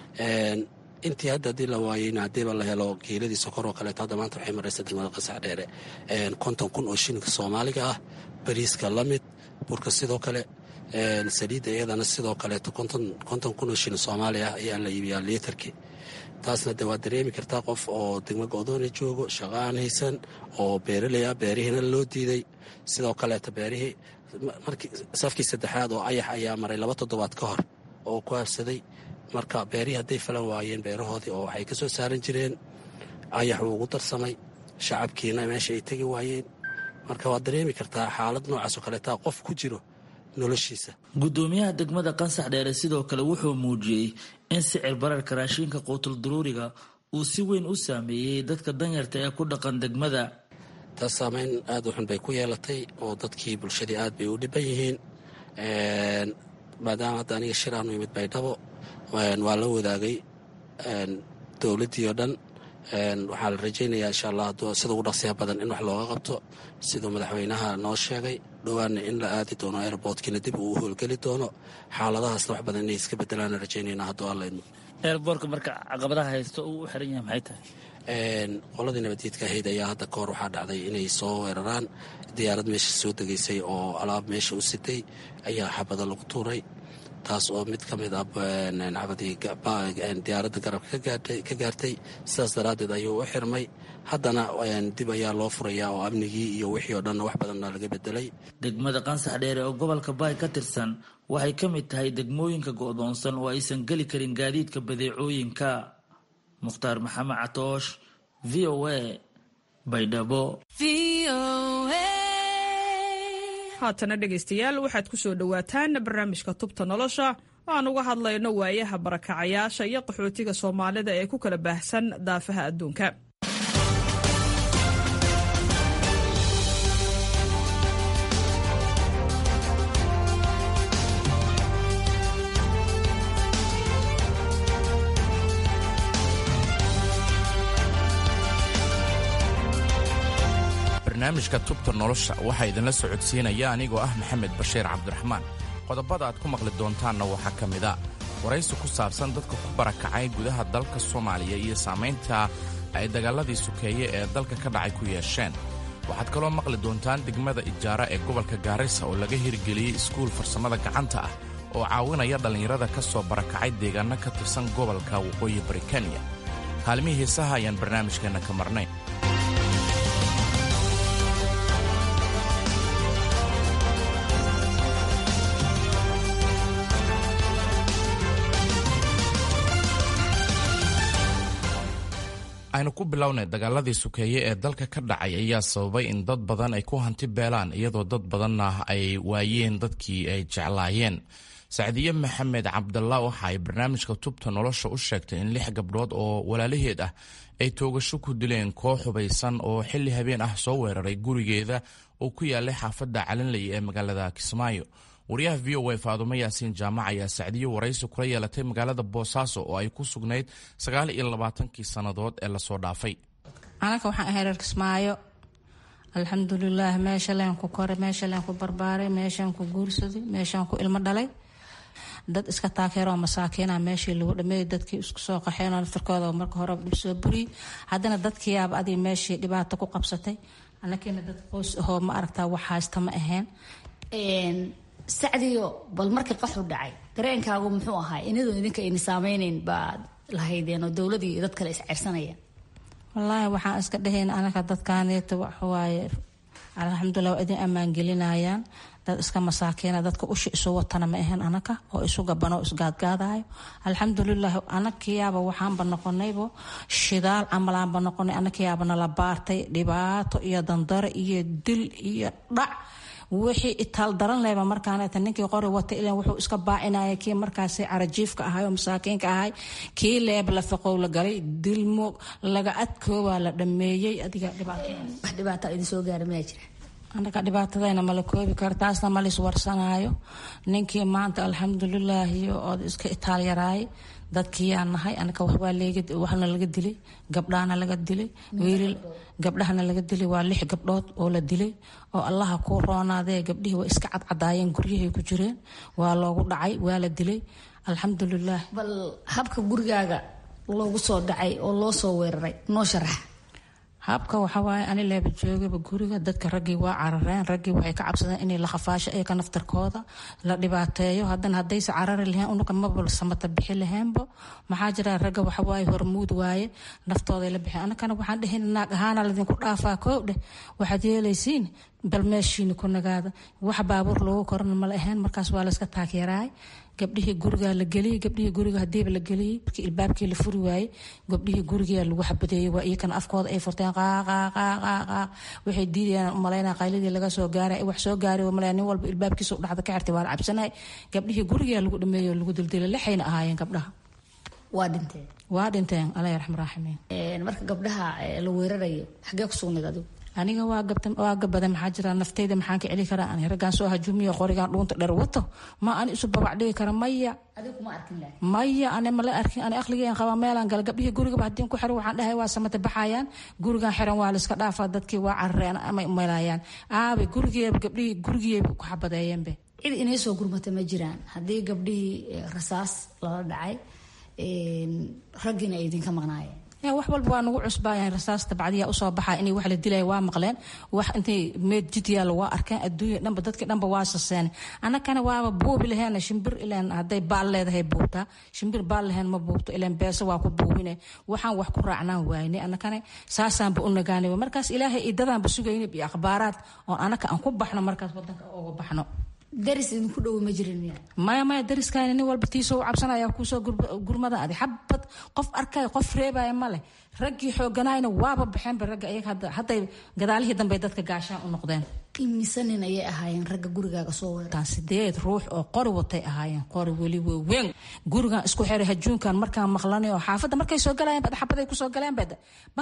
intii hadda haddii la waayeyna haddiiba la helo geeladii sokor oo kaleeto hadda maanta waxay maraysa degmada qasax dheere konton kun oo shilinka soomaaliga ah bariiska la mid burka sidoo kale saliidda iyadana sidoo kaleeto konton kun oo shilin soomaali ah ayaa la iibiyaa liitarkii taasna de waa dareemi kartaa qof oo degmo go'doona joogo shaqo aan haysan oo beeraley ah beerihiina loo diiday sidoo kaleeto beerihii markii safkii saddexaad oo ayax ayaa maray laba toddobaad ka hor oo ku habsaday marka beerihii hadday falan waayeen beerahoodii oo waxay ka soo saaran jireen ayax wuu ugu darsamay shacabkiina meesha ay tegi waayeen marka waad dareemi kartaa xaalad noocaasoo kaleetaa qof ku jiro noloshiisa gudoomiyaha degmada qansax dheere sidoo kale wuxuu muujiyey in sicir bararka raashinka quutul duruuriga uu si weyn u saameeyey dadka danyarta ee ku dhaqan degmada taas saameyn aad u xun bay ku yeelatay oo dadkii bulshadii aad bay u dhiban yihiin maadaama hadda aniga shiraanu imid baydhabo waa la wadaagay dowladdii oo dhan waxaa la rajaynayaa insha allah sida ugu dhaqsiya badan in wax looga qabto siduu madaxweynaha noo sheegay dhowaana in la aadi doono airboortkiina dib uu u howlgeli doono xaaladahaasna wax badan inay iska bedelaana rajaynayna hadduu alla idmo eerboorka marka caqabadaha haysto uu u xiran yahay maxay tahay qoladii nabaddiidka ahayd ayaa hadda kahor waxaa dhacday inay soo weeraraan diyaarad meesha soo degaysay oo alaab meesha u sitay ayaa xabada lagu tuuray taas oo mid ka mid ah xabadii diyaaradda garabka ka gaartay sidaas daraaddeed ayuu u xirmay haddana dib ayaa loo furayaa oo amnigii iyo wixii oo dhanna wax badanna laga bedelay degmada qansax dheere oo gobolka baay ka tirsan waxay ka mid tahay degmooyinka go'doonsan oo aysan geli karin gaadiidka badeecooyinka mukhtaar maxamed catoosh v o a baydhabo haatana dhegaystayaal waxaad ku soo dhowaataan barnaamijka tubta nolosha aan uga hadlayno waayaha barakacayaasha iyo qaxootiga soomaalida ee ku kala baahsan daafaha adduunka barnaamijka tubta nolosha waxaa idinla socodsiinaya anigoo ah maxamed bashiir cabdiraxmaan qodobada aad ku maqli doontaanna waxaa ka mid a waraysi ku saabsan dadka ku barakacay gudaha dalka soomaaliya iyo saamaynta ay dagaaladii sukeeye ee dalka ka dhacay ku yeesheen waxaad kaloo maqli doontaan degmada ijaara ee gobolka gaarisa oo laga hirgeliyey iskuul farsamada gacanta ah oo caawinaya dhallinyarada ka soo barakacay deegaanno ka tirsan gobolka waqooyi bari kenya kaalmihii heesaha ayaan barnaamijkeenna ka marnayn aynu ku bilownay dagaaladii sukeeye ee dalka ka dhacay ayaa sababay in dad badan ay ku hanti beelaan iyadoo dad badanna ay waayeen dadkii ay jeclaayeen sacdiye maxamed cabdalla waxa ay barnaamijka tubta nolosha u sheegtay in lix gabdhood oo walaalaheed ah ay toogasho ku dileen koox hubaysan oo xilli habeen ah soo weeraray gurigeeda oo ku yaalay xaafadda calinley ee magaalada kismaayo wariyaha v o a faadumo yaasiin jaamac ayaa sacdiyo waraysi kula yeelatay magaalada boosaaso oo ay ku sugnayd sagaal iyo labaatankii sannadood ee lasoo dhaafay anaka waxaan ahay reer kismaayo alxamdulilaah meesha leen ku koray meesha leen ku barbaaray meeshaan ku guursaday meeshaan ku ilmo dhalay dad iska taakeeroo masaakiina meeshii lagu dhameeyay dadkii isku soo qaxeenoo naftarkooda marka hore dhib soo buriyey haddana dadkiiyaaba adii meeshii dhibaato ku qabsatay anakiina dad qoys ahoo ma aragtaa wax haysta ma ahayn sacdiyo bal markii qaxu dhacay dareenkaagu muxuu ahaa inadoo idinka ayna saameyneyn baad lahaydeen oo dowladii iyo dad kale isceyrsanayaan wallaahi waxaan iska dhahayn anaka dadkaaneeta waxawaaye alxamdulilah waa idin ammaan gelinayaan dad iska masaakiina dadka ushi isu watana ma ahayn anaka oo isu gabanoo isgaadgaadayo alxamdulilah anakiyaaba waxaanba noqonaybo shidaal camalaanba noqonay anakiyaaba nala baartay dhibaato iyo dandaro iyo dil iyo dhac wixii itaal daran lehba markaaneta ninkii qori wata ilan wuxuu iska baacinaya kii markaasi carajiifka ahay oo masaakiinka ahay kii leeb la faqow la galay dilmo laga adkoobaa la dhameeyey adiga wax dhibaata idin soo gaara mayaa jira anaga dhibaatadayna mala koobi karo taasna malis warsanaayo ninkii maanta alxamdulilaahi ood iska itaal yaraay dadkiyaa nahay anaka waxna laga dilay gabdhahana laga dilay wiilal gabdhahana laga dilay waa lix gabdhood oo la dilay oo allaha ku roonaadee gabdhihii way iska cadcadaayeen guryahay ku jireen waa loogu dhacay waa la dilay alxamdulilah bal habka gurigaaga loogu soo dhacay oo loo soo weeraray noo sharax habka waxawaaye ani leeba joogaba guriga dadka raggii waa carareen raggii waxay ka cabsadeen inay la khafaasho iyaka naftarkooda la dhibaateeyo haddana haddayse carari laheen unuka mabal samata bixi laheenbo maxaa jira ragga waxawaaye hormuud waaye naftooday la bixeen anakana waxaan dhehin naag ahaana ladinku dhaafaa koow dheh waxaad yeelaysiin bal meeshiina ku nagaada wax baabuur loogu korana mala ahayn markaas waa layska taageeraay gabdhihii gurigaa la geliyey gabdhihii guriga hadiiba la geliyey markii ilbaabkii la furi waayey gabdhihii gurigaa lagu xabadeeyey waa iyakana afkooda ay furteen qaaqaaqaaqaaq waxay diidayaan umalaynaa qayladii laga soo gaaray wax soo gaaray malaya nin walba ilbaabkiisa u dhacda ka xirtay waa la cabsanay gabdhihii gurigaa lagu dhameeyey oo lagu dildilay lixayna ahaayeen gabdhaha waa dhinteen waa dhinteen alla yarxam raaximiin marka gabdhaha la weerarayo xagee ku sugnayd adigu aniga waa gabada maxaa jira naftayda maxaan ka celi karaa ani raggaan soo hajuumiyo qorigaan dhuunta dheer wato ma ani isu babac dhigi kara maya maya ani mala arkin ani aqligeen qaba meelaan gala gabdhihii gurigaba haddii ku xiran waxaan dhahay waa samata baxayaan gurigaan xiran waa layska dhaafaa dadkii waa carareen amay umelayaan aabay gurigeeba gabdhihii gurigeeba ku xabadeeyeenbe cid inay soo gurmata ma jiraan haddii gabdhihii rasaas lala dhacay raggiina ay idinka maqnaayeen wax walba waa nagu cusbaayeen rasaasta bacdiyaa usoo baxaa inay wax la dilaya waa maqleen wax intay meed jid yaalla waa arkeen adduunya dhanba dadkii dhanba waa saseen annakana waaba buubi laheena shimbir ileen hadday baal leedahay buubtaa shimbir baal laheen ma buubto ileen beese waa ku buubine waxaan wax ku raacnaan waayne annakana saasaanba u nagaanay markaas ilaahay idadaanba sugayna iyo akhbaaraad oo annaka aan ku baxno markaas wadanka uga baxno daris idinku dhow ma jirin miya maya maya dariskaani nin walba tiisoo cabsanaya kuusoo gurmada adi xabad qof arkaya qof reebaya ma leh raggii xooganayna waaba baxeenba ragga iyaga hadda hadday gadaalihii dambe dadka gaashaan u noqdeen imise nin ayay ahaayeen ragga gurigaaga soo weeran sideed ruux oo qori watay ahaayeen qori weli weyn gurigan isku xiray hajuunkan markaan maqlanay oo xaafadda markay soo galayeen bad xabaday kusoo galeen bad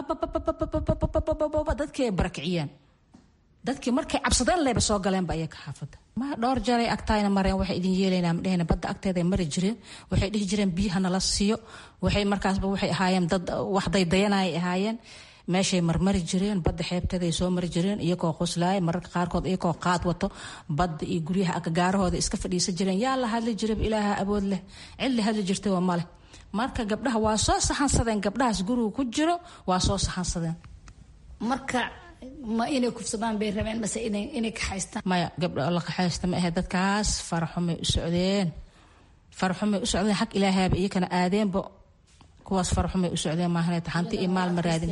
dadkii ay barakiciyeen dadkii markay cabsadeen leyba soo galeenba ayaga xaafadda ma dhowr jaray agtaayna mareen waxay idin yeelaynaa madhehna badda agteeday mari jireen waxay dhihi jireen biyaha nala siiyo waxay markaasba waxay ahaayeen dad wax daydayanayay ahaayeen meeshay marmari jireen badda xeebteeday soo mari jireen iyagoo qoslaaya mararka qaarkood iyagoo qaad wato badda iyo guryaha agagaarahooda iska fadhiisan jireen yaa la hadli jiraba ilaaha awood leh cid la hadli jirtay waa maleh marka gabdhaha waa soo saxansadeen gabdhahaas guriga ku jiro waa soo saxansadeen marka ma inay kufsadaan bay rabeen mase inay kaxaystaan maya gabdha la kaxaysta ma ahe dadkaas faraxumay u socdeen faraxumay u socdeen xag ilaahaaba iyakana aadeenba kuwaas faraxumay u socdeen maahan taxanti iyo maal ma raadin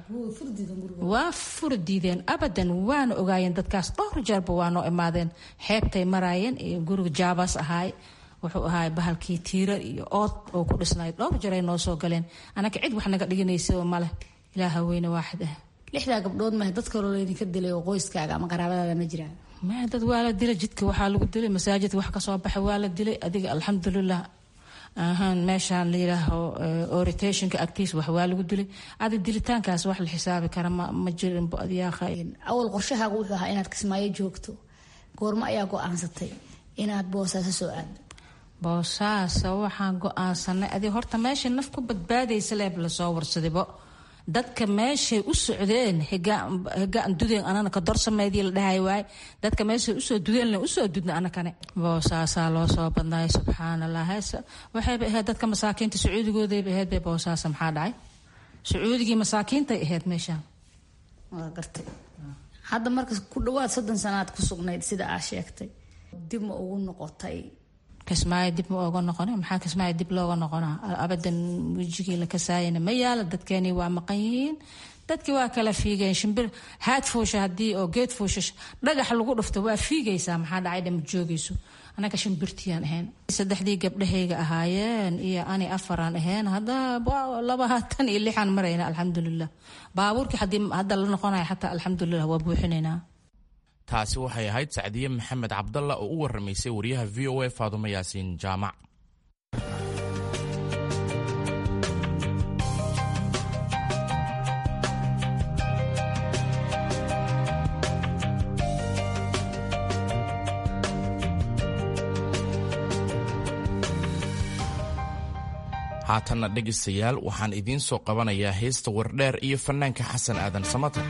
waa furi diideen abadan waana ogaayeen dadkaas dhowr jeerba waa noo imaadeen xeebtay maraayeen iyo guriga jaabaas ahaay wuxuu ahaay bahalkii tiira iyo ood oo ku dhisnay dhowr jeray noo soo galeen anaka cid wax naga dhiganaysa maleh ilaaha weyne waaxid ah lixdaa gabdhood mahe dad kaloo laydinka dilay oo qoyskaaga ama qaraabadaada ma jiraan maya dad waa la dilay jidka waxaa lagu dilay masaajidka wax kasoo baxay waa la dilay adiga alxamdulilah ahaan meeshaan la yidhaaho oritationka agtiis wax waa lagu dilay adi dilitaankaas wax la xisaabi kara ma ma jirin adyaakha awal qorshahaaga wuxuu ahaa inaad kismaayo joogto goormo ayaa go-aansatay inaad boosaaso soo aado boosaasa waxaan go-aansanay adi horta meesha naf ku badbaadaysa leeb lasoo warsadaybo dadka meeshay u socdeen higaan dudeen anana ka dorsameydii la dhahay waay dadka meeshay usoo dudeen usoo dudna anakane boosaasaa loo soo badnaay subxaanallah waxayba ahayd dadka masaakiinta sacuudigoodayba ahayd bay boosaasa maxaa dhacay sacuudigii masaakiintay ahayd meeshaan waa gartay hadda marka ku dhawaad soddon sanaad ku sugnayd sida aa sheegtay dib ma ugu noqotay kismaayo dib ma ooga noqona maxaa kismaayo dib looga noqonaa abadan wejigii la kasaayana ma yaala dadkeeni waa maqan yihiin dadkii waa kala fiigeen shimbir haad fuusha haddii oo geed fuusha dhagax lagu dhufto waa fiigaysaa maxaa dhacay dhama joogayso anaga shimbirtiyaan ahayn saddexdii gabdhahayga ahaayeen iyo ani afaraan ahayn hadda labaatan iyo lixaan marayna alxamdulilah baabuurkii hadda la noqonaya xataa alxamdulilah waa buuxinaynaa taasi waxay ahayd sacdiye maxamed cabdalla oo u warramaysay wariyaha v o a faadumo yaasiin jaamac haatanna dhegaystayaal waxaan idiin soo qabanayaa heesta wardheer iyo fannaanka xasan aadan samatar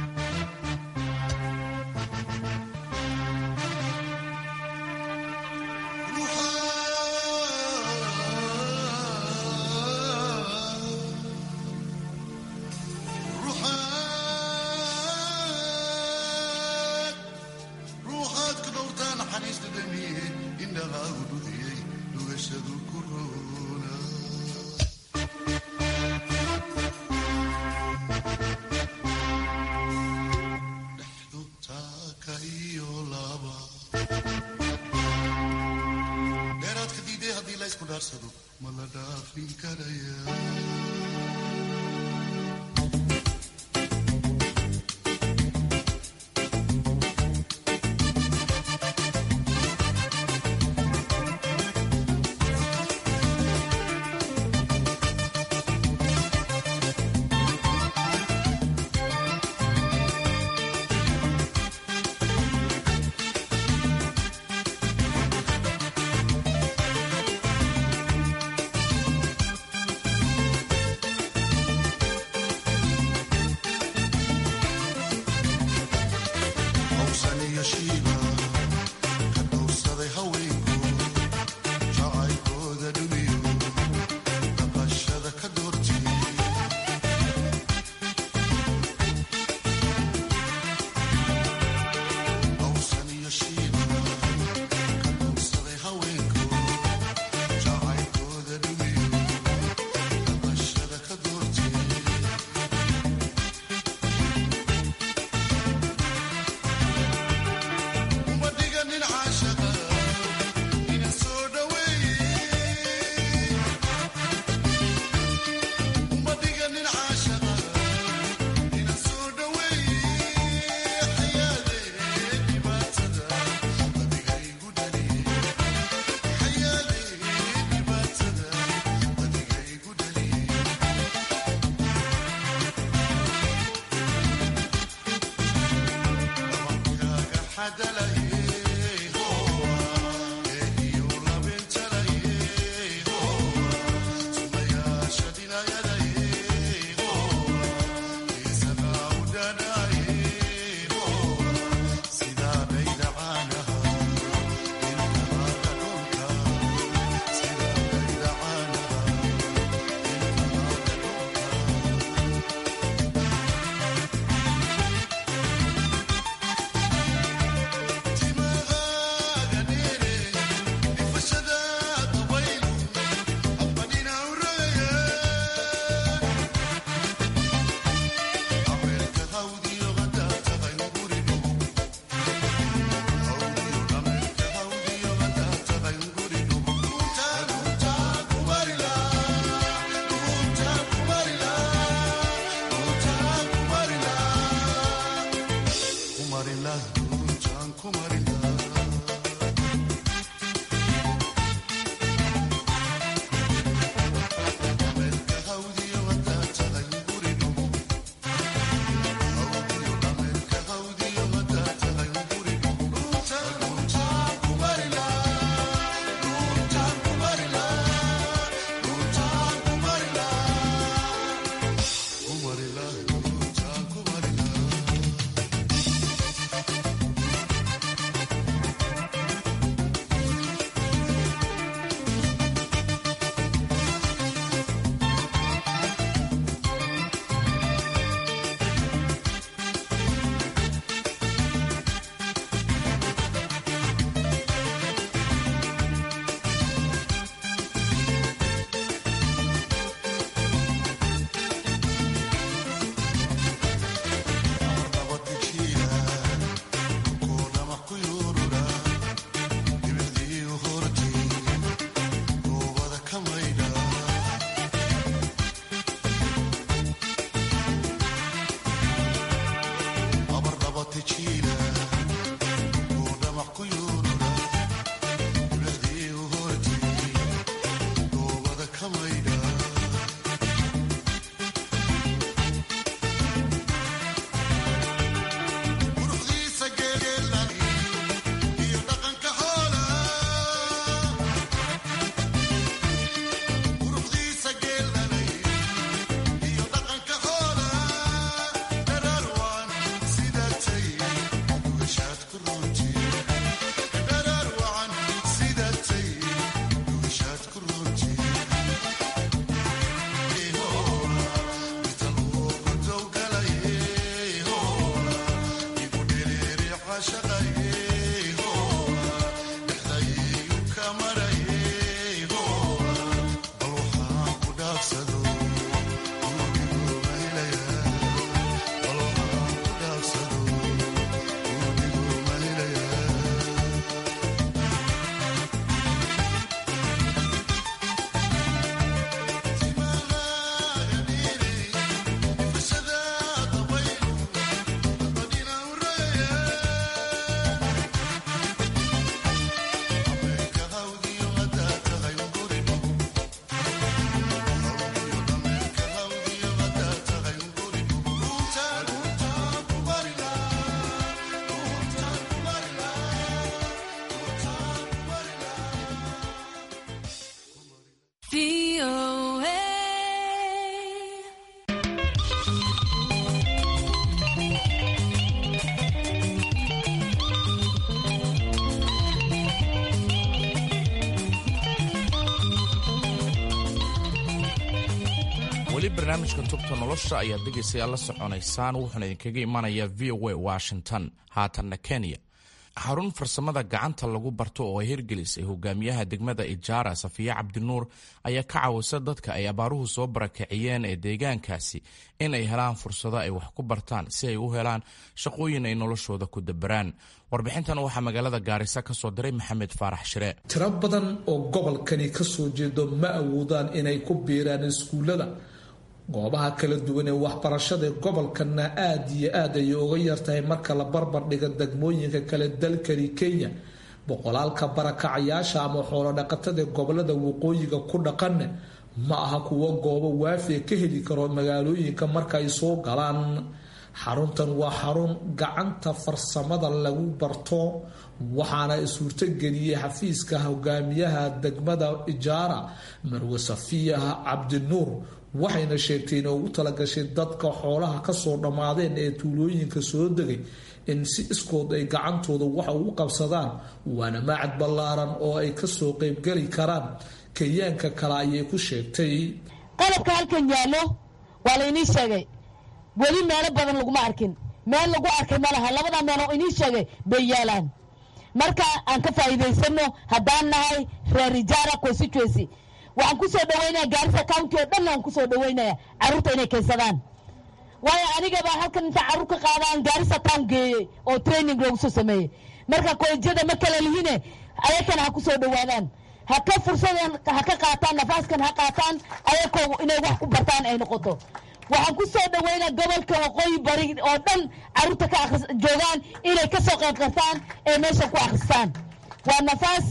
weli barnaamijka tubta nolosha ayaad dhegaysayaal la soconaysaan wuxuuna idinkaga imanayaa v o a washington haatanna kenya xarun farsamada gacanta lagu barto oo ay hirgelisay hogaamiyaha degmada ijaara safiya cabdinuur ayaa ka caawisa dadka ay abaaruhu soo barakiciyeen ee deegaankaasi in ay helaan fursado ay wax ku bartaan si ay u helaan shaqooyin ay noloshooda ku dabaraan warbixintan waxaa magaalada gaarisa ka soo diray maxamed faarax shire tiro badan oo gobolkani ka soo jeedo ma awoodaan inay ku biiraan iskuullada goobaha kala duwan ee waxbarashada gobolkana aada iyo aad ayay uga yartahay marka la barbar dhiga degmooyinka kale dalkani kenya boqolaalka barakacayaasha ama xoolodhaqatada gobolada waqooyiga ku dhaqanne ma aha kuwo goobo waafiya ka heli karo magaalooyinka marka ay soo galaan xaruntan waa xarun gacanta farsamada lagu barto waxaana suurtogeliyey xafiiska hogaamiyaha degmada ijaara marwe safiya cabdinuur waxayna sheegtay inay ugu talagashay dadka xoolaha kasoo dhammaadeen ee tuulooyinka soo degay in si iskood ay gacantooda waxa ugu qabsadaan waana maacad ballaaran oo ay kasoo qeybgeli karaan kenyaanka kale ayay ku sheegtay qalabka halkan yaallo waa la inii sheegay weli meelo badan laguma arkin meel lagu arkay ma laha labada meel oo inii sheegay bay yaalaan marka aan ka faa'iidaysano haddaan nahay reer ijaara constituency waxaan kusoo dhaweynaya gaarisa county oo dhan aan kusoo dhaweynaya carruurta inay keensadaan waayo anigaba halkan inta carruur ka qaadaan gaarisa town geeyey oo training loogu soo sameeyey marka kolejyada ma kala lihine ayakana ha kusoo dhawaadaan ha ka fursadan ha ka qaataan nafaaskan ha qaataan ayakoo inay wax ku bartaan ay noqoto waxaan ku soo dhaweynaa gobolka waqooyi bari oo dhan carruurta ka joogaan inay ka soo qayb qartaan ee meesha ku akhristaan waa nafaas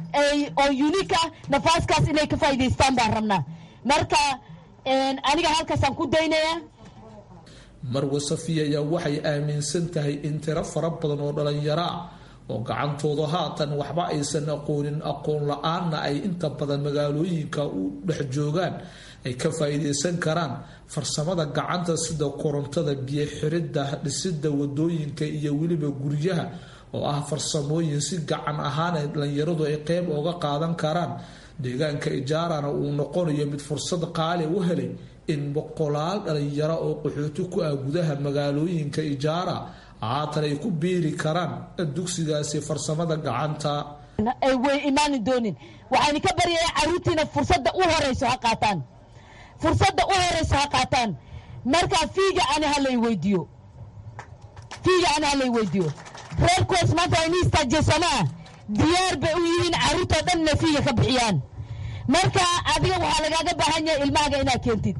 oo unika nafaaskaas inay ka faa'idaystaan baan rabnaa marka aniga halkaasaan ku daynayaa marwe safiya ayaa waxay aaminsan tahay in tiro fara badan oo dhalinyaro ah oo gacantooda haatan waxba aysan aqoonin aqoon la-aanna ay inta badan magaalooyinka u dhex joogaan ay ka faa'iidaysan karaan farsamada gacanta sida korontada biyo xiridda dhisida wadooyinka iyo weliba guryaha oo ah farsamooyin si gacan ahaan dhalinyaradu ay qeyb ooga qaadan karaan deegaanka ijaarana uu noqonayo mid fursad qaali u helay in boqolaal dhalinyaro oo qaxooti ku ah gudaha magaalooyinka ijaara haatan ay ku biiri karaan dugsigaasi farsamada gacanta ay way imaani doonin waxaan ka baryaya caruurtiina fursadda u horeyso ha qaataan fursadda u horeyso ha qaataan markaa fiiga ani halay weydiiyo fiiga ani halay weydiiyo reerkoos maanta waa inii istaajeesamaa diyaar bay u yihiin carruurtoo dhan inay fiiga ka bixiyaan marka adiga waxaa lagaaga baahan yahay ilmahaaga inaad keentid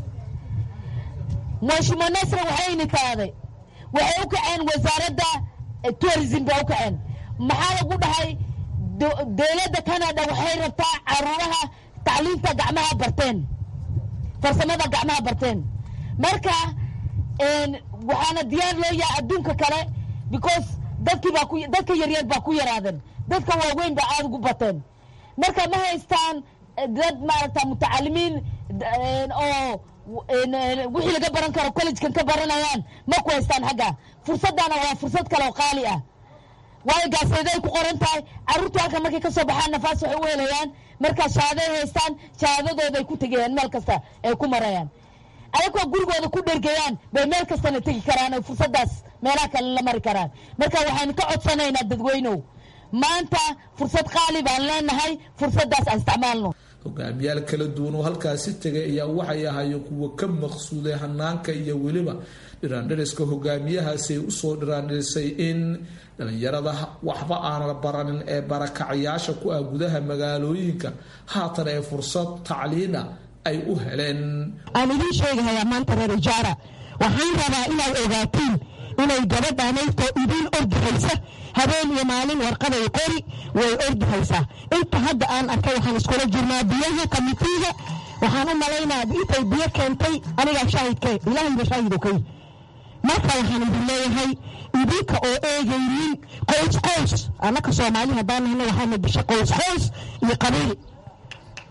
mashimo nasra waxayni taaday waxay u kaceen wasaaradda tourism bay u kaceen maxaa lagu dhahay dowladda canada waxay rabtaa caruuraha tacliinta gacmaha barteen farsamada gacmaha barteen marka waxaana diyaar loo yahay adduunka kale because dadkii baa ku dadka yaryar baa ku yaraadeen dadka waaweyn baa aada ugu bateen marka ma haystaan dad maaragta mutacalimiin oo wixii laga baran karo collegekan ka baranayaan ma ku haystaan xagga fursaddaana waa fursad kale oo qaali ah waayo gaaseeday ku qoran tahay carruurtu halkan markay ka soo baxaan nafaas waxay u helayaan markaa shahaaday haystaan shahaadadooday ku tegayaan meel kasta ay ku marayaan ayagoo gurigooda ku dhergayaan bay meel kastana tegi karaan oo fursaddaas meelaha kale la mari karaan marka waxaynu ka codsanaynaa dadweynow maanta fursad qaali baan leenahay fursaddaas aan isticmaalno hogaamiyaal kala duwan oo halkaasi tegay ayaa waxay ahaayeen kuwa ka maqsuuday hanaanka iyo weliba dhiraandhiriska hogaamiyahaasi ay usoo dhiraandhirisay in dhalinyarada waxba aanan baranin ee barakacayaasha ku ah gudaha magaalooyinka haatan ee fursad tacliina ay u heleen aan idiin sheegahayaa maanta reer ijaara waxaan rabaa inaad ogaatiin inay gabadhaanaydko idiin ordihaysa habeen iyo maalin warqaday qori way ordihaysaa inta hadda aan arkay waxaan iskula jirnaa biyaha kamitiiga waxaan u malaynaa intay biyo keentay anigaa shaahidke ilaahayba shaahido kay marka waxaan idin leeyahay idinka oo eegaynin qoys qoys annaka soomaali haddaan nahna waxaana disha qoys qoys iyo qabiil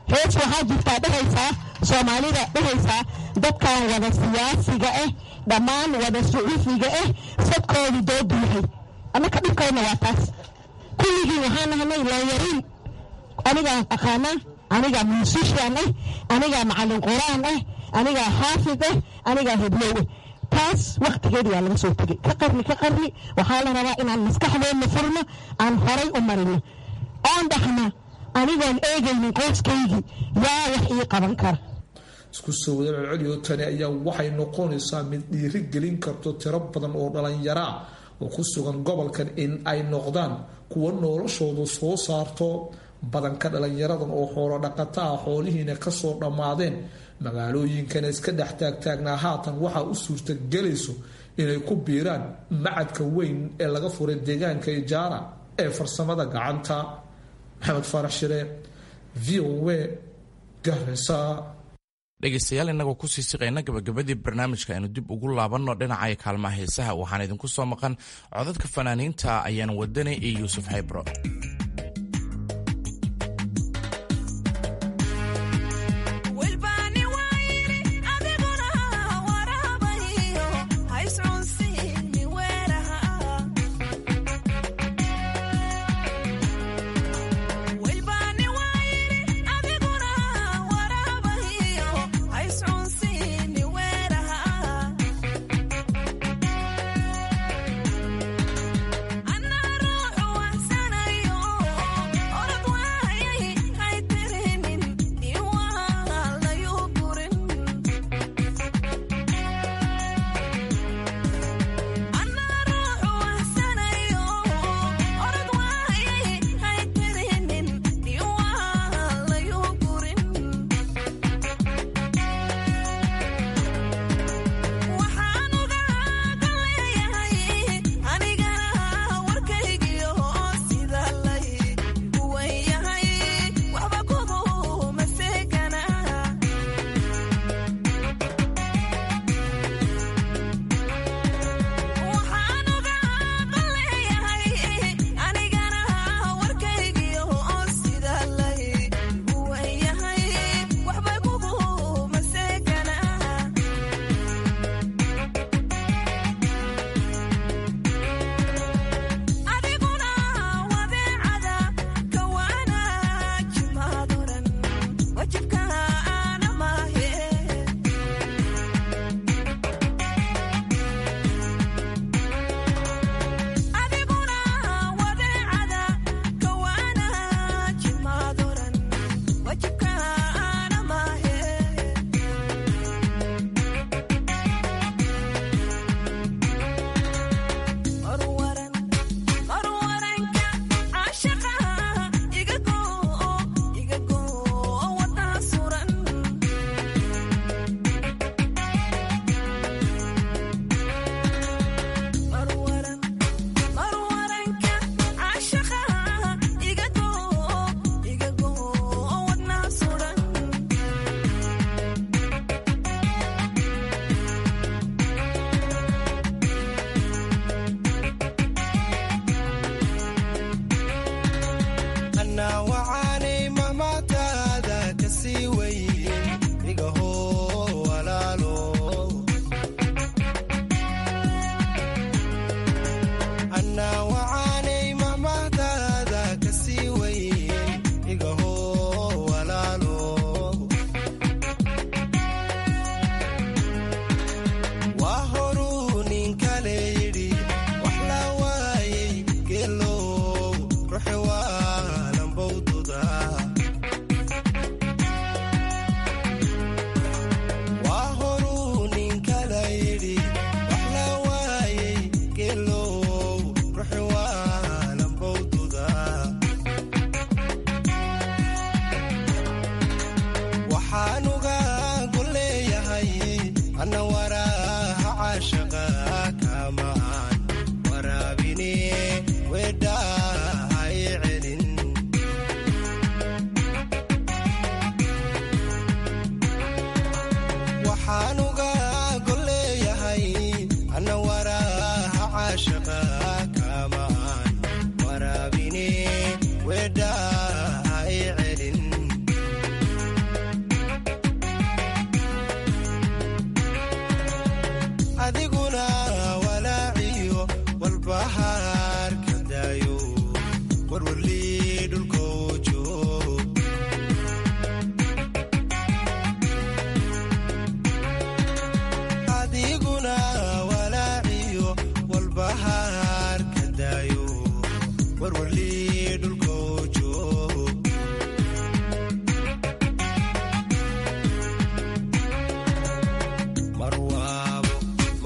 hees waxaa jirtaa dhehaysaa soomaalida dhehaysaa dadkan wada siyaasiga ah dhammaan wada sucuufiga ah sadkoodu doodu yahay annaka dhibkayna waa taas kulligii waxaan nahnay looyariin anigaa aqaanaa anigaa muusishan ah anigaa macallin quraan ah anigaa xaafid ah anigaa heblow ah taas wakhtigeedi waa laga soo tegay ka qarni ka qarni waxaa la rabaa inaan maskaxdeenna furno aan horay u marino oon dhahna anigoon eegaynin qoyskaygii yaa wax ii qaban kara isku soo wada celceliyo tani ayaa waxay noqonaysaa mid dhiiri gelin karto tiro badan oo dhallinyaro ah oo ku sugan gobolkan in ay noqdaan kuwa noloshoodu soo saarto badanka dhallinyaradan oo xoolo dhaqata ah xoolihiina kasoo dhammaadeen magaalooyinkana iska dhex taagtaagnaa haatan waxaa u suurtagelayso inay ku biiraan macadka weyn ee laga furay deegaanka ijaara ee farsamada gacanta maxamed faarax shire v o a garesa dhegaystayaal innagoo kusii siqayna gabagabadii barnaamijka aynu dib ugu laabanno dhinaca kaalmaha heesaha waxaan idinku soo maqan codadka fanaaniinta ayaan wadanay iyo yuusuf xaybro Anna ruuxu waxsanayo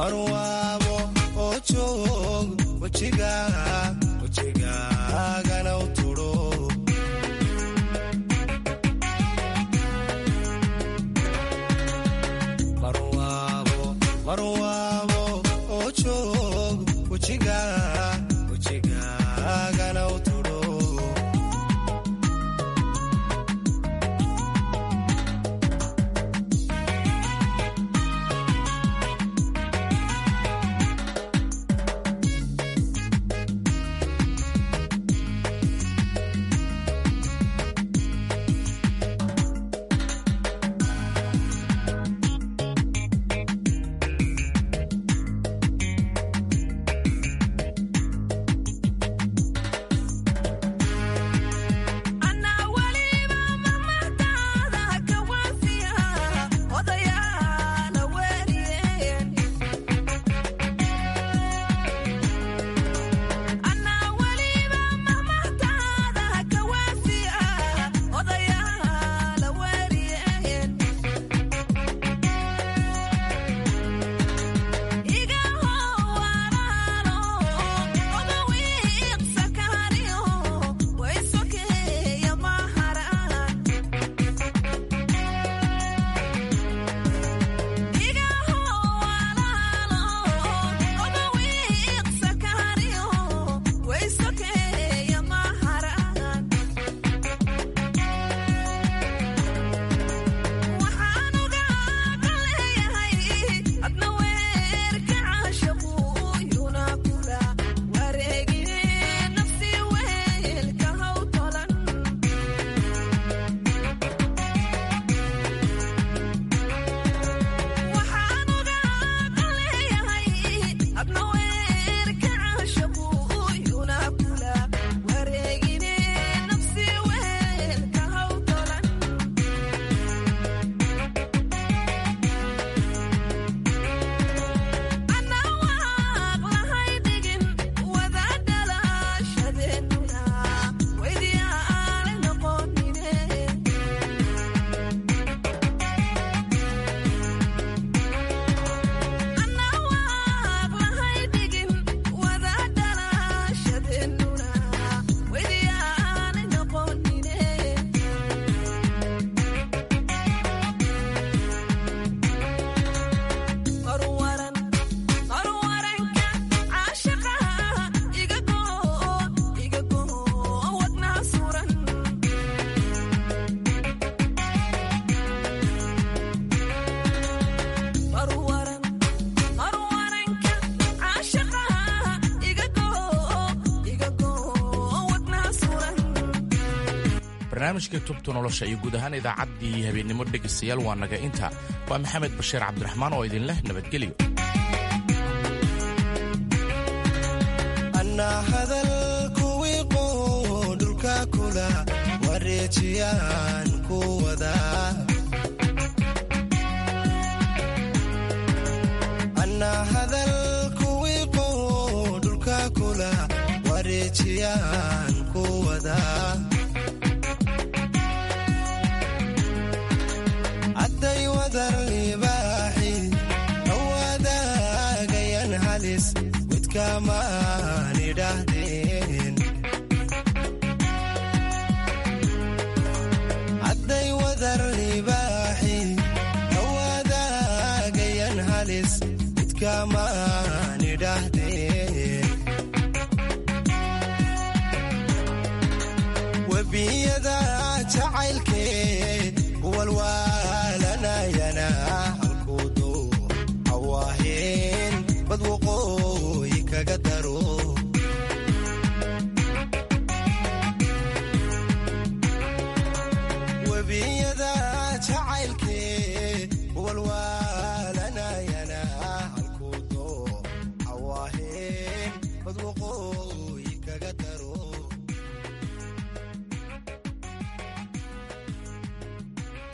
barwaabo oo joog wejigaagana u tudho barwaabo oo joog wejigaagana u tudho barnaamijka tubta nolosha iyo guud ahaan idaacaddii habeennimo dhegaystayaal waa naga inta waa maxamed bashiir cabdiraxmaan oo idin leh nabadgelyo annaa hadal kuwii qoo dhulka kula wareejiyaan ku wadaa annaa hadal kuwii qoo dhulka kula wareejiyaan ku wadaa hadday wadar libaaxi awaadaagayan halis widkamaan idhaahdeen hadday wadar libaaxi awaadaagayan halis widkamaan idhaahdeen webiyada jacaylkee walwaalanayana halkuudu hawaaheen bad waqooyi kaga daro webiyada jacaylkee walwaa